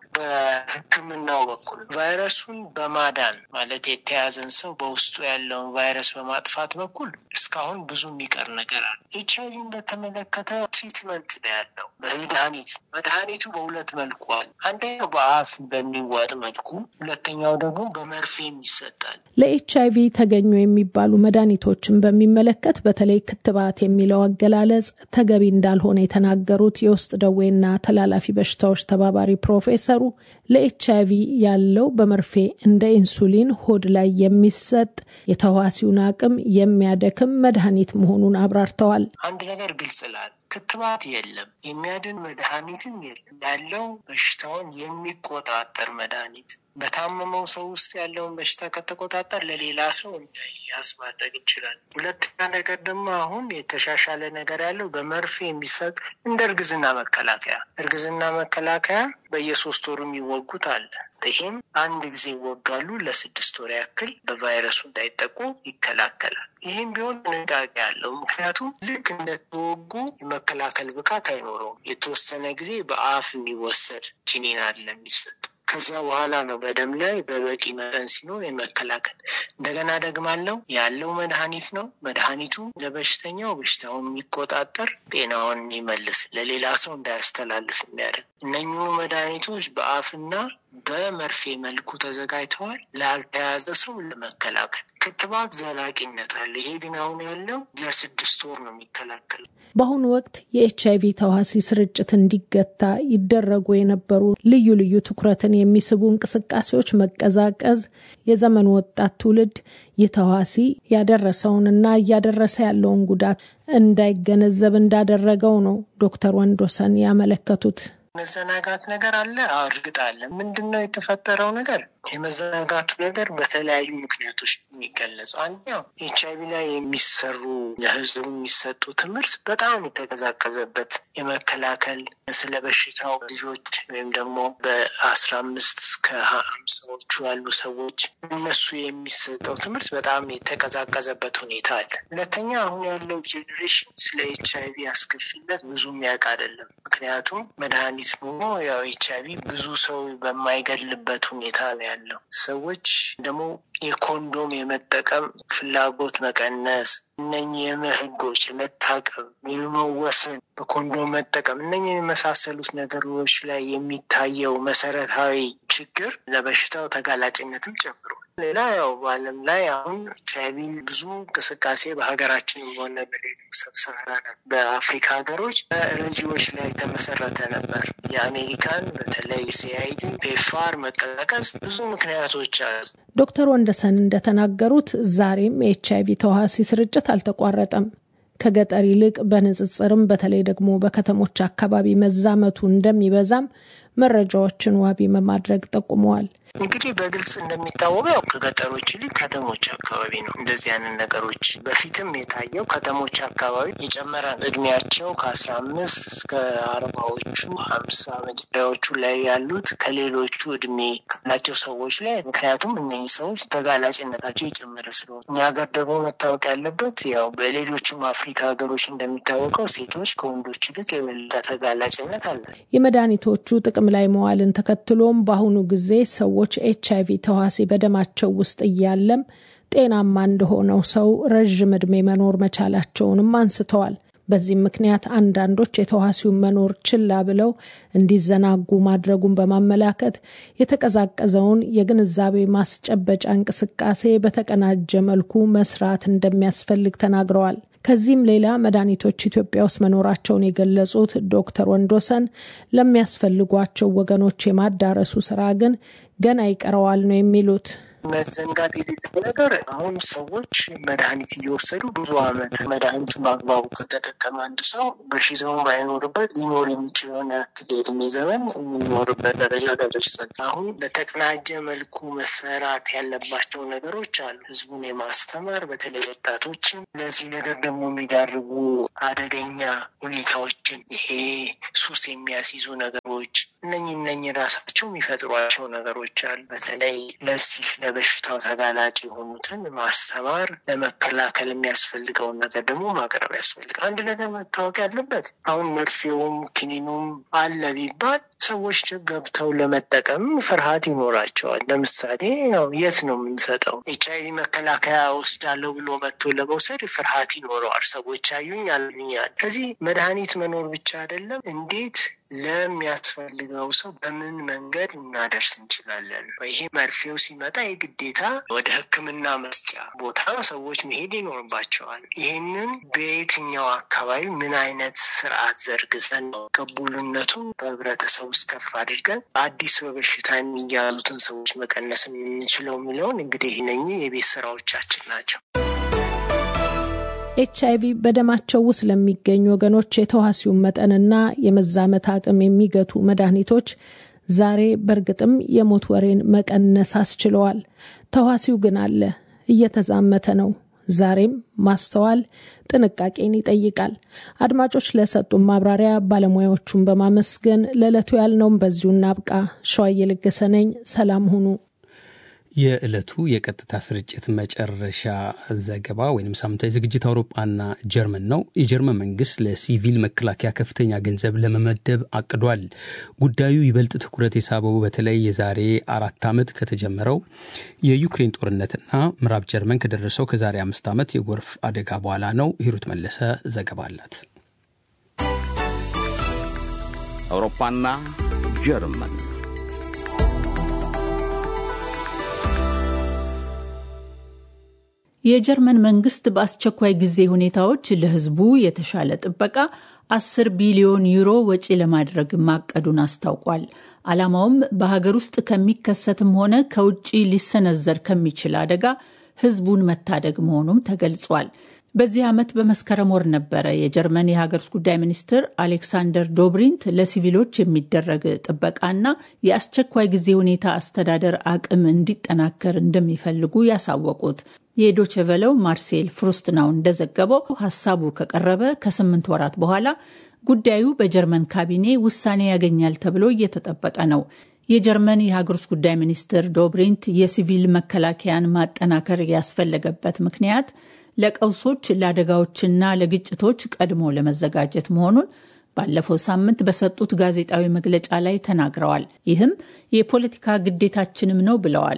በሕክምናው በኩል ቫይረሱን በማዳን ማለት የተያዘን ሰው በውስጡ ያለውን ቫይረስ በማጥፋት በኩል እስካሁን ብዙ የሚቀር ነገር አለ። ኤች አይቪን በተመለከተ ትሪትመንት ነው ያለው መድኃኒት። መድኃኒቱ በሁለት መልኩ አለ። አንደኛው በአፍ በሚዋጥ መልኩ፣ ሁለተኛው ደግሞ በመርፌም ይሰጣል። ለኤች አይቪ ተገኙ የሚባሉ መድኃኒቶችን በሚመለከት በተለይ ክትባት የሚለው አገላለጽ ተገቢ እንዳልሆነ የተናገሩት የውስጥ ደዌና ተላላፊ በሽታዎች ተባባሪ ፕሮፌሰሩ ለኤች አይቪ ያለው በመርፌ እንደ ኢንሱሊን ሆድ ላይ የሚሰጥ የተዋሲውን አቅም የሚያደክም መድኃኒት መሆኑን አብራርተዋል። አንድ ነገር ግልጽ ላል ክትባት የለም፣ የሚያድን መድኃኒትም የለም። ያለው በሽታውን የሚቆጣጠር መድኃኒት በታመመው ሰው ውስጥ ያለውን በሽታ ከተቆጣጠር ለሌላ ሰው እንዳይያዝ ማድረግ እንችላለን። ሁለተኛ ነገር ደግሞ አሁን የተሻሻለ ነገር ያለው በመርፌ የሚሰጥ እንደ እርግዝና መከላከያ እርግዝና መከላከያ በየሶስት ወሩ የሚወጉት አለ። ይህም አንድ ጊዜ ይወጋሉ። ለስድስት ወር ያክል በቫይረሱ እንዳይጠቁ ይከላከላል። ይህም ቢሆን ጥንቃቄ አለው። ምክንያቱም ልክ እንደተወጉ የመከላከል ብቃት አይኖረውም። የተወሰነ ጊዜ በአፍ የሚወሰድ ኪኒን አለ የሚሰጥ ከዚያ በኋላ ነው በደም ላይ በበቂ መጠን ሲኖር የመከላከል እንደገና ደግማለው ያለው መድኃኒት ነው። መድኃኒቱ ለበሽተኛው በሽታውን የሚቆጣጠር ጤናውን የሚመልስ ለሌላ ሰው እንዳያስተላልፍ የሚያደርግ እነኚሁ መድኃኒቶች በአፍና በመርፌ መልኩ ተዘጋጅተዋል ላልተያዘ ሰው ለመከላከል። ክትባት ዘላቂነት አለ። ይሄ ግን አሁን ያለው ለስድስት ወር ነው የሚከላከል። በአሁኑ ወቅት የኤች አይቪ ተዋሲ ስርጭት እንዲገታ ይደረጉ የነበሩ ልዩ ልዩ ትኩረትን የሚስቡ እንቅስቃሴዎች መቀዛቀዝ የዘመኑ ወጣት ትውልድ ይህ ተዋሲ ያደረሰውንና እያደረሰ ያለውን ጉዳት እንዳይገነዘብ እንዳደረገው ነው ዶክተር ወንዶሰን ያመለከቱት። መዘናጋት ነገር አለ። እርግጥ አለ። ምንድን ነው የተፈጠረው ነገር? የመዘናጋቱ ነገር በተለያዩ ምክንያቶች የሚገለጸው አንደኛው ኤች አይቪ ላይ የሚሰሩ ለህዝቡ የሚሰጡ ትምህርት በጣም የተቀዛቀዘበት የመከላከል ስለ በሽታው ልጆች ወይም ደግሞ በአስራ አምስት እስከ ሀምሳዎቹ ያሉ ሰዎች እነሱ የሚሰጠው ትምህርት በጣም የተቀዛቀዘበት ሁኔታ አለ። ሁለተኛ አሁን ያለው ጄኔሬሽን ስለ ኤች አይቪ አስከፊነት ብዙ የሚያውቅ አይደለም። ምክንያቱም መድኃኒት ሆኖ ያው ኤች አይቪ ብዙ ሰው በማይገልበት ሁኔታ ነው ያለው። ሰዎች ደግሞ የኮንዶም የመጠቀም ፍላጎት መቀነስ፣ እነኚህ የምህጎች የመታቀብ የመወሰን በኮንዶም መጠቀም እነኚህ የመሳሰሉት ነገሮች ላይ የሚታየው መሰረታዊ ችግር ለበሽታው ተጋላጭነትም ጨምሯል። ሌላ ያው በዓለም ላይ አሁን ኤች አይቪ ብዙ እንቅስቃሴ በሀገራችን ሆነ በሌሎች ሰብሳራን በአፍሪካ ሀገሮች በረጂዎች ላይ የተመሰረተ ነበር። የአሜሪካን በተለይ ሲአይዲ ፔፋር መቀዛቀዝ ብዙ ምክንያቶች አሉ። ዶክተር ወንደሰን እንደተናገሩት ዛሬም የኤች አይቪ ተዋሲ ስርጭት አልተቋረጠም። ከገጠር ይልቅ በንጽጽርም በተለይ ደግሞ በከተሞች አካባቢ መዛመቱ እንደሚበዛም መረጃዎችን ዋቢ በማድረግ ጠቁመዋል። እንግዲህ በግልጽ እንደሚታወቀው ያው ከገጠሮች ይልቅ ከተሞች አካባቢ ነው እንደዚህ አይነት ነገሮች በፊትም የታየው ከተሞች አካባቢ የጨመረ እድሜያቸው ከአስራ አምስት እስከ አርባዎቹ ሀምሳ መጀመሪያዎቹ ላይ ያሉት ከሌሎቹ እድሜ ካላቸው ሰዎች ላይ ምክንያቱም እነዚህ ሰዎች ተጋላጭነታቸው የጨመረ ስለሆነ እኛ ሀገር ደግሞ መታወቅ ያለበት ያው በሌሎችም አፍሪካ ሀገሮች እንደሚታወቀው ሴቶች ከወንዶች ይልቅ የበለጠ ተጋላጭነት አለ። የመድኃኒቶቹ ጥቅም ላይ መዋልን ተከትሎም በአሁኑ ጊዜ ሰዎች ኤች አይቪ ተዋሲ በደማቸው ውስጥ እያለም ጤናማ እንደሆነው ሰው ረዥም ዕድሜ መኖር መቻላቸውንም አንስተዋል። በዚህም ምክንያት አንዳንዶች የተዋሲውን መኖር ችላ ብለው እንዲዘናጉ ማድረጉን በማመላከት የተቀዛቀዘውን የግንዛቤ ማስጨበጫ እንቅስቃሴ በተቀናጀ መልኩ መስራት እንደሚያስፈልግ ተናግረዋል። ከዚህም ሌላ መድኃኒቶች ኢትዮጵያ ውስጥ መኖራቸውን የገለጹት ዶክተር ወንዶሰን ለሚያስፈልጓቸው ወገኖች የማዳረሱ ስራ ግን ገና ይቀረዋል ነው የሚሉት። መዘንጋት የሌለው ነገር አሁን ሰዎች መድኃኒት እየወሰዱ ብዙ ዓመት መድኃኒቱን በአግባቡ ከተጠቀመ አንድ ሰው በሽታውን ባይኖርበት ሊኖር የሚችለውን ያክል የእድሜ ዘመን የሚኖርበት ደረጃ ደርሷል። አሁን በተቀናጀ መልኩ መሰራት ያለባቸው ነገሮች አሉ። ህዝቡን የማስተማር በተለይ ወጣቶችን ለዚህ ነገር ደግሞ የሚዳርጉ አደገኛ ሁኔታዎችን ይሄ ሱስ የሚያስይዙ ነገሮች እነኚህ እነኚህ ራሳቸው የሚፈጥሯቸው ነገሮች አሉ። በተለይ ለዚህ ለበሽታው ተጋላጭ የሆኑትን ማስተማር፣ ለመከላከል የሚያስፈልገውን ነገር ደግሞ ማቅረብ ያስፈልጋል። አንድ ነገር መታወቅ ያለበት አሁን መርፌውም ክኒኑም አለ ቢባል ሰዎች ገብተው ለመጠቀም ፍርሃት ይኖራቸዋል። ለምሳሌ ያው የት ነው የምንሰጠው? ኤች አይቪ መከላከያ ወስዳለሁ ብሎ መጥቶ ለመውሰድ ፍርሃት ይኖረዋል። ሰዎች አዩኝ አሉኛል። ከዚህ መድኃኒት መኖር ብቻ አይደለም፣ እንዴት ለሚያስፈልገው ሰው በምን መንገድ እናደርስ እንችላለን? ይሄ መርፌው ሲመጣ የግዴታ ወደ ሕክምና መስጫ ቦታ ሰዎች መሄድ ይኖርባቸዋል። ይህንን በየትኛው አካባቢ ምን አይነት ስርዓት ዘርግተን ነው ቅቡልነቱን በህብረተሰብ ውስጥ ከፍ አድርገን አዲስ በበሽታ የሚያዙትን ሰዎች መቀነስ የምንችለው የሚለውን እንግዲህ እነኚህ የቤት ስራዎቻችን ናቸው። ኤች አይቪ በደማቸው ውስጥ ለሚገኙ ወገኖች የተዋሲውን መጠንና የመዛመት አቅም የሚገቱ መድኃኒቶች ዛሬ በእርግጥም የሞት ወሬን መቀነስ አስችለዋል። ተዋሲው ግን አለ፣ እየተዛመተ ነው። ዛሬም ማስተዋል ጥንቃቄን ይጠይቃል። አድማጮች ለሰጡን ማብራሪያ ባለሙያዎቹን በማመስገን ለዕለቱ ያልነውም በዚሁ እናብቃ። ሸዋዬ ለገሰ ነኝ። ሰላም ሁኑ። የዕለቱ የቀጥታ ስርጭት መጨረሻ ዘገባ ወይም ሳምንታዊ ዝግጅት አውሮፓና ጀርመን ነው። የጀርመን መንግስት ለሲቪል መከላከያ ከፍተኛ ገንዘብ ለመመደብ አቅዷል። ጉዳዩ ይበልጥ ትኩረት የሳበው በተለይ የዛሬ አራት ዓመት ከተጀመረው የዩክሬን ጦርነትና ምዕራብ ጀርመን ከደረሰው ከዛሬ አምስት ዓመት የጎርፍ አደጋ በኋላ ነው። ሂሩት መለሰ ዘገባ አላት። አውሮፓና ጀርመን የጀርመን መንግስት በአስቸኳይ ጊዜ ሁኔታዎች ለሕዝቡ የተሻለ ጥበቃ አስር ቢሊዮን ዩሮ ወጪ ለማድረግ ማቀዱን አስታውቋል። ዓላማውም በሀገር ውስጥ ከሚከሰትም ሆነ ከውጭ ሊሰነዘር ከሚችል አደጋ ሕዝቡን መታደግ መሆኑም ተገልጿል። በዚህ ዓመት በመስከረም ወር ነበረ የጀርመን የሀገር ውስጥ ጉዳይ ሚኒስትር አሌክሳንደር ዶብሪንት ለሲቪሎች የሚደረግ ጥበቃና የአስቸኳይ ጊዜ ሁኔታ አስተዳደር አቅም እንዲጠናከር እንደሚፈልጉ ያሳወቁት። የዶቸቨለው ማርሴል ፍሩስትናው እንደዘገበው ሀሳቡ ከቀረበ ከስምንት ወራት በኋላ ጉዳዩ በጀርመን ካቢኔ ውሳኔ ያገኛል ተብሎ እየተጠበቀ ነው። የጀርመን የሀገር ውስጥ ጉዳይ ሚኒስትር ዶብሪንት የሲቪል መከላከያን ማጠናከር ያስፈለገበት ምክንያት ለቀውሶች ለአደጋዎችና ለግጭቶች ቀድሞ ለመዘጋጀት መሆኑን ባለፈው ሳምንት በሰጡት ጋዜጣዊ መግለጫ ላይ ተናግረዋል። ይህም የፖለቲካ ግዴታችንም ነው ብለዋል።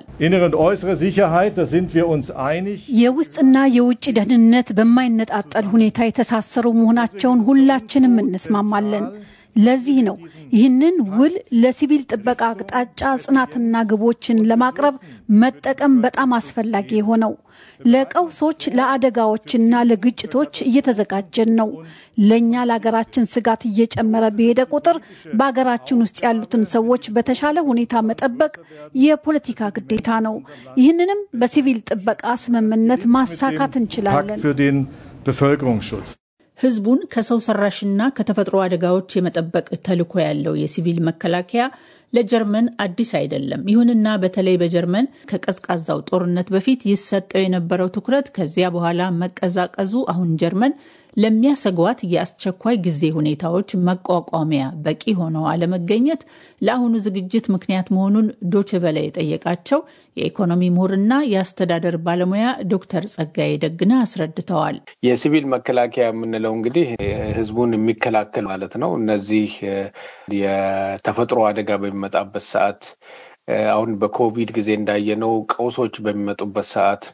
የውስጥና የውጭ ደህንነት በማይነጣጠል ሁኔታ የተሳሰሩ መሆናቸውን ሁላችንም እንስማማለን። ለዚህ ነው ይህንን ውል ለሲቪል ጥበቃ አቅጣጫ ጽናትና ግቦችን ለማቅረብ መጠቀም በጣም አስፈላጊ የሆነው። ለቀውሶች ለአደጋዎችና ለግጭቶች እየተዘጋጀን ነው። ለእኛ ለሀገራችን ስጋት እየጨመረ በሄደ ቁጥር በሀገራችን ውስጥ ያሉትን ሰዎች በተሻለ ሁኔታ መጠበቅ የፖለቲካ ግዴታ ነው። ይህንንም በሲቪል ጥበቃ ስምምነት ማሳካት እንችላለን። ህዝቡን ከሰው ሰራሽና ከተፈጥሮ አደጋዎች የመጠበቅ ተልዕኮ ያለው የሲቪል መከላከያ ለጀርመን አዲስ አይደለም። ይሁንና በተለይ በጀርመን ከቀዝቃዛው ጦርነት በፊት ይሰጠው የነበረው ትኩረት ከዚያ በኋላ መቀዛቀዙ አሁን ጀርመን ለሚያሰጓት የአስቸኳይ ጊዜ ሁኔታዎች መቋቋሚያ በቂ ሆነው አለመገኘት ለአሁኑ ዝግጅት ምክንያት መሆኑን ዶችቨለ የጠየቃቸው የኢኮኖሚ ምሁርና የአስተዳደር ባለሙያ ዶክተር ጸጋዬ ደግነ አስረድተዋል። የሲቪል መከላከያ የምንለው እንግዲህ ህዝቡን የሚከላከል ማለት ነው። እነዚህ የተፈጥሮ አደጋ በሚመጣበት ሰዓት አሁን በኮቪድ ጊዜ እንዳየነው ቀውሶች በሚመጡበት ሰዓት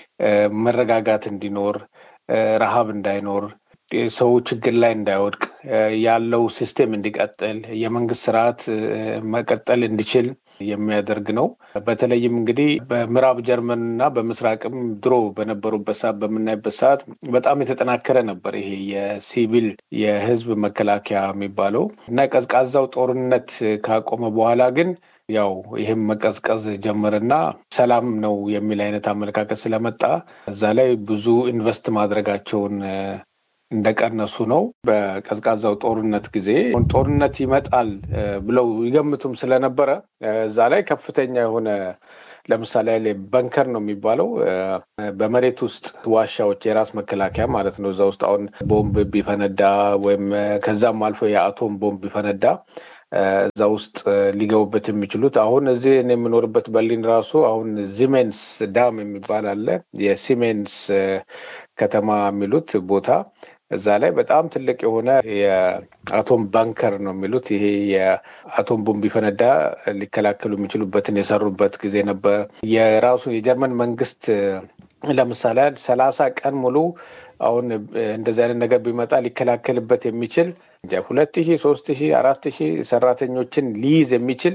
መረጋጋት እንዲኖር ረሃብ እንዳይኖር ሰው ችግር ላይ እንዳይወድቅ ያለው ሲስቴም እንዲቀጥል የመንግስት ስርዓት መቀጠል እንዲችል የሚያደርግ ነው። በተለይም እንግዲህ በምዕራብ ጀርመን እና በምስራቅም ድሮ በነበሩበት ሰዓት በምናይበት ሰዓት በጣም የተጠናከረ ነበር ይሄ የሲቪል የህዝብ መከላከያ የሚባለው እና ቀዝቃዛው ጦርነት ካቆመ በኋላ ግን ያው ይህም መቀዝቀዝ ጀመርና ሰላም ነው የሚል አይነት አመለካከት ስለመጣ እዛ ላይ ብዙ ኢንቨስት ማድረጋቸውን እንደቀነሱ ነው። በቀዝቃዛው ጦርነት ጊዜ ጦርነት ይመጣል ብለው ይገምቱም ስለነበረ እዛ ላይ ከፍተኛ የሆነ ለምሳሌ በንከር ነው የሚባለው በመሬት ውስጥ ዋሻዎች የራስ መከላከያ ማለት ነው። እዛ ውስጥ አሁን ቦምብ ቢፈነዳ ወይም ከዛም አልፎ የአቶም ቦምብ ቢፈነዳ እዛ ውስጥ ሊገቡበት የሚችሉት አሁን እዚህ እኔ የምኖርበት በርሊን ራሱ አሁን ዚሜንስ ዳም የሚባል አለ። የሲሜንስ ከተማ የሚሉት ቦታ እዛ ላይ በጣም ትልቅ የሆነ የአቶም ባንከር ነው የሚሉት። ይሄ የአቶም ቦምብ ቢፈነዳ ሊከላከሉ የሚችሉበትን የሰሩበት ጊዜ ነበር። የራሱ የጀርመን መንግስት ለምሳሌ ሰላሳ ቀን ሙሉ አሁን እንደዚህ አይነት ነገር ቢመጣ ሊከላከልበት የሚችል ሁለት ሺህ ሶስት ሺህ አራት ሺህ ሰራተኞችን ሊይዝ የሚችል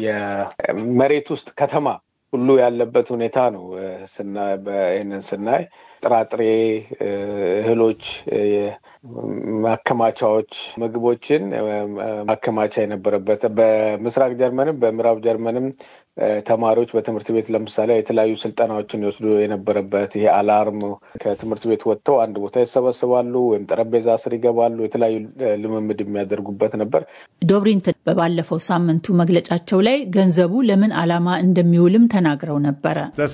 የመሬት ውስጥ ከተማ ሁሉ ያለበት ሁኔታ ነው። ይህንን ስናይ ጥራጥሬ፣ እህሎች፣ ማከማቻዎች፣ ምግቦችን ማከማቻ የነበረበት በምስራቅ ጀርመንም በምዕራብ ጀርመንም ተማሪዎች በትምህርት ቤት ለምሳሌ የተለያዩ ስልጠናዎችን ይወስዱ የነበረበት ይሄ አላርም ከትምህርት ቤት ወጥተው አንድ ቦታ ይሰበስባሉ ወይም ጠረጴዛ ስር ይገባሉ። የተለያዩ ልምምድ የሚያደርጉበት ነበር። ዶብሪንትን በባለፈው ሳምንቱ መግለጫቸው ላይ ገንዘቡ ለምን ዓላማ እንደሚውልም ተናግረው ነበረ።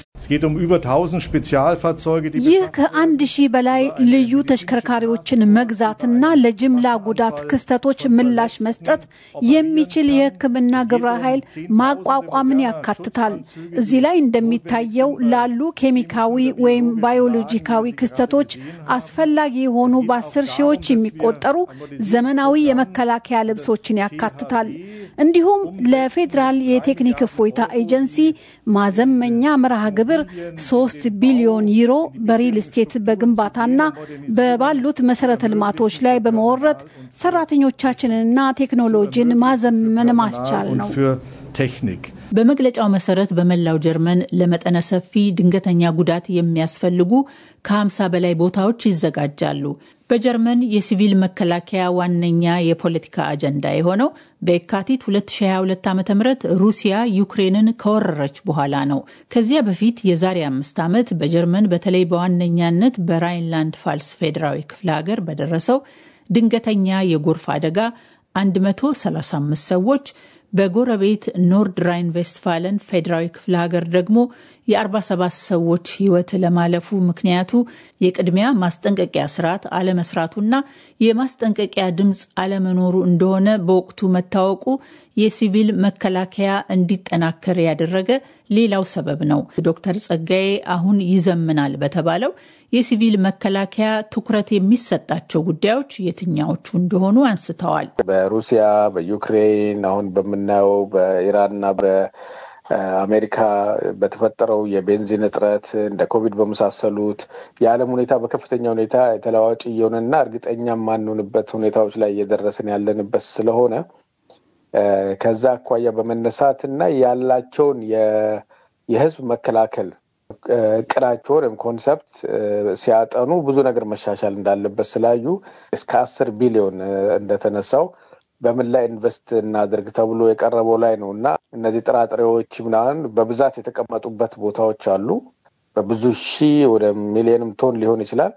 ይህ ከአንድ ሺህ በላይ ልዩ ተሽከርካሪዎችን መግዛትና ለጅምላ ጉዳት ክስተቶች ምላሽ መስጠት የሚችል የሕክምና ግብረ ኃይል ማቋቋምን ያካትታል። እዚህ ላይ እንደሚታየው ላሉ ኬሚካዊ ወይም ባዮሎጂካዊ ክስተቶች አስፈላጊ የሆኑ በአስር ሺዎች የሚቆጠሩ ዘመናዊ የመከላከያ ልብሶችን ያካትታል። እንዲሁም ለፌዴራል የቴክኒክ እፎይታ ኤጀንሲ ማዘመኛ መርሃ ግብር ሶስት ቢሊዮን ዩሮ በሪል ስቴት በግንባታና በባሉት መሰረተ ልማቶች ላይ በመወረት ሰራተኞቻችንንና ቴክኖሎጂን ማዘመን ማስቻል ነው። በመግለጫው መሰረት በመላው ጀርመን ለመጠነ ሰፊ ድንገተኛ ጉዳት የሚያስፈልጉ ከ50 በላይ ቦታዎች ይዘጋጃሉ። በጀርመን የሲቪል መከላከያ ዋነኛ የፖለቲካ አጀንዳ የሆነው በየካቲት 2022 ዓ ም ሩሲያ ዩክሬንን ከወረረች በኋላ ነው። ከዚያ በፊት የዛሬ አምስት ዓመት በጀርመን በተለይ በዋነኛነት በራይንላንድ ፋልስ ፌዴራዊ ክፍለ ሀገር በደረሰው ድንገተኛ የጎርፍ አደጋ 135 ሰዎች በጎረቤት ኖርድ ራይን ቬስትፋለን ፌዴራዊ ክፍለ ሀገር ደግሞ የ47 ሰዎች ሕይወት ለማለፉ ምክንያቱ የቅድሚያ ማስጠንቀቂያ ስርዓት አለመስራቱና የማስጠንቀቂያ ድምፅ አለመኖሩ እንደሆነ በወቅቱ መታወቁ የሲቪል መከላከያ እንዲጠናከር ያደረገ ሌላው ሰበብ ነው። ዶክተር ጸጋዬ አሁን ይዘምናል በተባለው የሲቪል መከላከያ ትኩረት የሚሰጣቸው ጉዳዮች የትኛዎቹ እንደሆኑ አንስተዋል። በሩሲያ፣ በዩክሬን አሁን በምናየው በኢራንና በአሜሪካ በተፈጠረው የቤንዚን እጥረት እንደ ኮቪድ በመሳሰሉት የዓለም ሁኔታ በከፍተኛ ሁኔታ የተለዋዋጭ እየሆነና እርግጠኛ የማንሆንበት ሁኔታዎች ላይ እየደረስን ያለንበት ስለሆነ ከዛ አኳያ በመነሳት እና ያላቸውን የህዝብ መከላከል እቅዳቸውን ወይም ኮንሰፕት ሲያጠኑ ብዙ ነገር መሻሻል እንዳለበት ስላዩ እስከ አስር ቢሊዮን እንደተነሳው በምን ላይ ኢንቨስት እናድርግ ተብሎ የቀረበው ላይ ነው እና እነዚህ ጥራጥሬዎች ምናምን በብዛት የተቀመጡበት ቦታዎች አሉ። በብዙ ሺህ ወደ ሚሊዮንም ቶን ሊሆን ይችላል።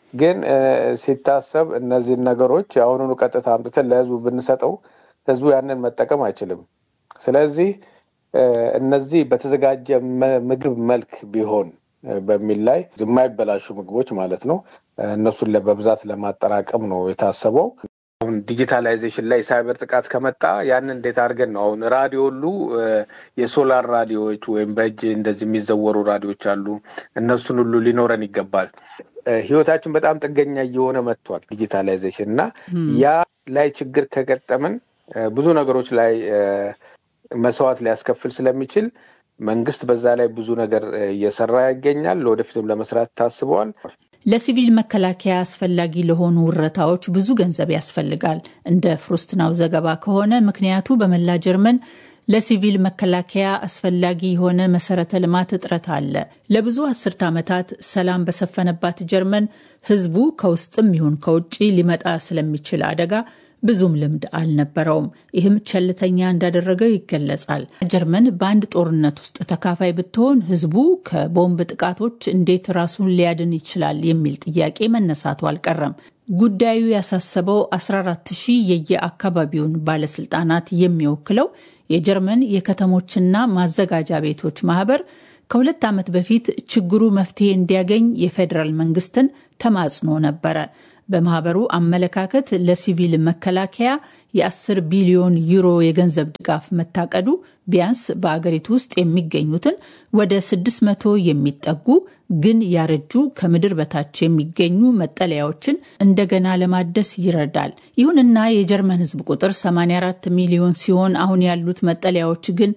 ግን ሲታሰብ እነዚህን ነገሮች የአሁኑኑ ቀጥታ አምጥተን ለህዝቡ ብንሰጠው ህዝቡ ያንን መጠቀም አይችልም። ስለዚህ እነዚህ በተዘጋጀ ምግብ መልክ ቢሆን በሚል ላይ የማይበላሹ ምግቦች ማለት ነው። እነሱን በብዛት ለማጠራቀም ነው የታሰበው። አሁን ዲጂታላይዜሽን ላይ ሳይበር ጥቃት ከመጣ ያንን እንዴት አድርገን ነው አሁን ራዲዮ ሁሉ የሶላር ራዲዮዎች ወይም በእጅ እንደዚህ የሚዘወሩ ራዲዮዎች አሉ። እነሱን ሁሉ ሊኖረን ይገባል። ህይወታችን በጣም ጥገኛ እየሆነ መጥቷል ዲጂታላይዜሽን እና ያ ላይ ችግር ከገጠምን ብዙ ነገሮች ላይ መስዋዕት ሊያስከፍል ስለሚችል መንግስት በዛ ላይ ብዙ ነገር እየሰራ ይገኛል። ለወደፊትም ለመስራት ታስበዋል። ለሲቪል መከላከያ አስፈላጊ ለሆኑ ውረታዎች ብዙ ገንዘብ ያስፈልጋል። እንደ ፍሩስትናው ዘገባ ከሆነ ምክንያቱ በመላ ጀርመን ለሲቪል መከላከያ አስፈላጊ የሆነ መሰረተ ልማት እጥረት አለ። ለብዙ አስርት ዓመታት ሰላም በሰፈነባት ጀርመን ህዝቡ ከውስጥም ይሁን ከውጭ ሊመጣ ስለሚችል አደጋ ብዙም ልምድ አልነበረውም። ይህም ቸልተኛ እንዳደረገው ይገለጻል። ጀርመን በአንድ ጦርነት ውስጥ ተካፋይ ብትሆን ህዝቡ ከቦምብ ጥቃቶች እንዴት ራሱን ሊያድን ይችላል የሚል ጥያቄ መነሳቱ አልቀረም። ጉዳዩ ያሳሰበው 14 ሺህ የየአካባቢውን ባለስልጣናት የሚወክለው የጀርመን የከተሞችና ማዘጋጃ ቤቶች ማህበር ከሁለት ዓመት በፊት ችግሩ መፍትሄ እንዲያገኝ የፌዴራል መንግስትን ተማጽኖ ነበረ። በማህበሩ አመለካከት ለሲቪል መከላከያ የ10 ቢሊዮን ዩሮ የገንዘብ ድጋፍ መታቀዱ ቢያንስ በአገሪቱ ውስጥ የሚገኙትን ወደ 600 የሚጠጉ ግን ያረጁ ከምድር በታች የሚገኙ መጠለያዎችን እንደገና ለማደስ ይረዳል። ይሁንና የጀርመን ሕዝብ ቁጥር 84 ሚሊዮን ሲሆን አሁን ያሉት መጠለያዎች ግን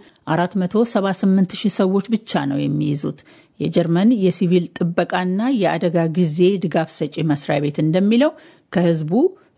478 ሺህ ሰዎች ብቻ ነው የሚይዙት። የጀርመን የሲቪል ጥበቃና የአደጋ ጊዜ ድጋፍ ሰጪ መስሪያ ቤት እንደሚለው ከህዝቡ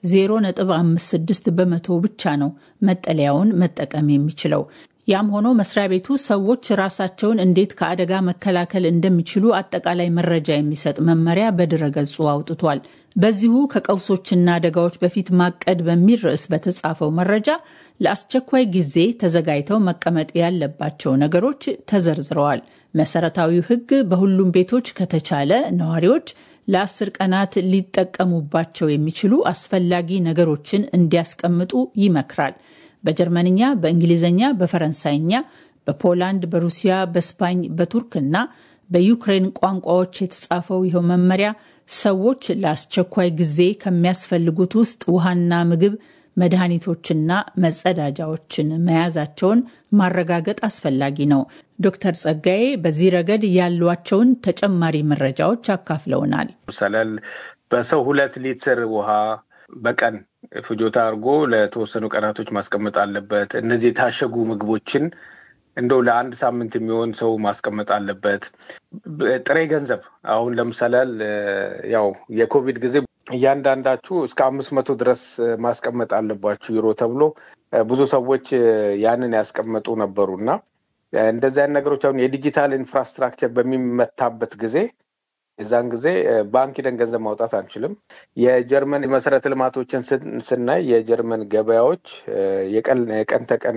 0.56 በመቶ ብቻ ነው መጠለያውን መጠቀም የሚችለው። ያም ሆኖ መስሪያ ቤቱ ሰዎች ራሳቸውን እንዴት ከአደጋ መከላከል እንደሚችሉ አጠቃላይ መረጃ የሚሰጥ መመሪያ በድረገጹ አውጥቷል። በዚሁ ከቀውሶችና አደጋዎች በፊት ማቀድ በሚል ርዕስ በተጻፈው መረጃ ለአስቸኳይ ጊዜ ተዘጋጅተው መቀመጥ ያለባቸው ነገሮች ተዘርዝረዋል። መሰረታዊው ሕግ በሁሉም ቤቶች ከተቻለ ነዋሪዎች ለአስር ቀናት ሊጠቀሙባቸው የሚችሉ አስፈላጊ ነገሮችን እንዲያስቀምጡ ይመክራል። በጀርመንኛ፣ በእንግሊዝኛ፣ በፈረንሳይኛ፣ በፖላንድ፣ በሩሲያ፣ በስፓኝ፣ በቱርክና በዩክሬን ቋንቋዎች የተጻፈው ይኸው መመሪያ ሰዎች ለአስቸኳይ ጊዜ ከሚያስፈልጉት ውስጥ ውሃና ምግብ፣ መድኃኒቶችና መጸዳጃዎችን መያዛቸውን ማረጋገጥ አስፈላጊ ነው። ዶክተር ጸጋዬ በዚህ ረገድ ያሏቸውን ተጨማሪ መረጃዎች አካፍለውናል። ምሳሌ በሰው ሁለት ሊትር ውሃ በቀን ፍጆታ አድርጎ ለተወሰኑ ቀናቶች ማስቀመጥ አለበት። እነዚህ የታሸጉ ምግቦችን እንደው ለአንድ ሳምንት የሚሆን ሰው ማስቀመጥ አለበት። ጥሬ ገንዘብ አሁን ለምሳሌ ያው የኮቪድ ጊዜ እያንዳንዳችሁ እስከ አምስት መቶ ድረስ ማስቀመጥ አለባችሁ ዩሮ ተብሎ ብዙ ሰዎች ያንን ያስቀመጡ ነበሩ እና እንደዚህ አይነት ነገሮች አሁን የዲጂታል ኢንፍራስትራክቸር በሚመታበት ጊዜ የዛን ጊዜ ባንክ ሂደን ገንዘብ ማውጣት አንችልም። የጀርመን መሰረተ ልማቶችን ስናይ የጀርመን ገበያዎች የቀን ተቀን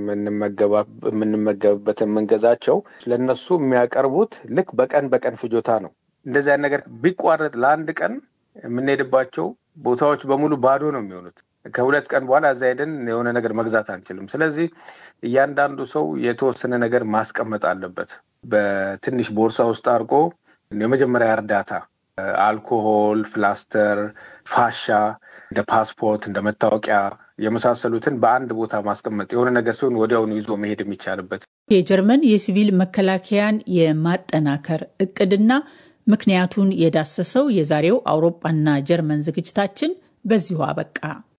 የምንመገብበትን የምንገዛቸው ለእነሱ የሚያቀርቡት ልክ በቀን በቀን ፍጆታ ነው። እንደዚህ አይነት ነገር ቢቋረጥ ለአንድ ቀን የምንሄድባቸው ቦታዎች በሙሉ ባዶ ነው የሚሆኑት። ከሁለት ቀን በኋላ እዛ ሄደን የሆነ ነገር መግዛት አንችልም። ስለዚህ እያንዳንዱ ሰው የተወሰነ ነገር ማስቀመጥ አለበት። በትንሽ ቦርሳ ውስጥ አድርጎ የመጀመሪያ እርዳታ አልኮሆል፣ ፕላስተር፣ ፋሻ፣ እንደ ፓስፖርት፣ እንደ መታወቂያ የመሳሰሉትን በአንድ ቦታ ማስቀመጥ የሆነ ነገር ሲሆን ወዲያውኑ ይዞ መሄድ የሚቻልበት የጀርመን የሲቪል መከላከያን የማጠናከር እቅድና ምክንያቱን የዳሰሰው የዛሬው አውሮፓና ጀርመን ዝግጅታችን በዚሁ አበቃ።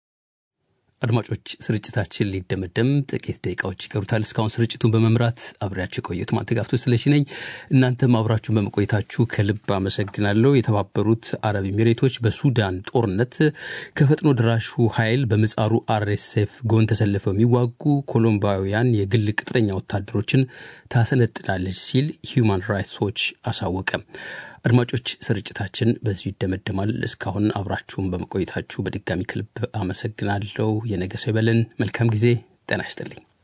አድማጮች ስርጭታችን ሊደመደም ጥቂት ደቂቃዎች ይቀሩታል። እስካሁን ስርጭቱን በመምራት አብሬያችሁ የቆየሁት ማንተጋፍቶ ስለሺ ነኝ። እናንተም አብራችሁን በመቆየታችሁ ከልብ አመሰግናለሁ። የተባበሩት አረብ ኤሚሬቶች በሱዳን ጦርነት ከፈጥኖ ድራሹ ኃይል በምጻሩ አርኤስኤፍ ጎን ተሰልፈው የሚዋጉ ኮሎምባውያን የግል ቅጥረኛ ወታደሮችን ታሰለጥናለች ሲል ሂዩማን ራይትስ ዎች አሳወቀ። አድማጮች ስርጭታችን በዚሁ ይደመደማል። እስካሁን አብራችሁን በመቆየታችሁ በድጋሚ ከልብ አመሰግናለሁ። የነገ ሰው ይበለን። መልካም ጊዜ። ጤና ይስጥልኝ።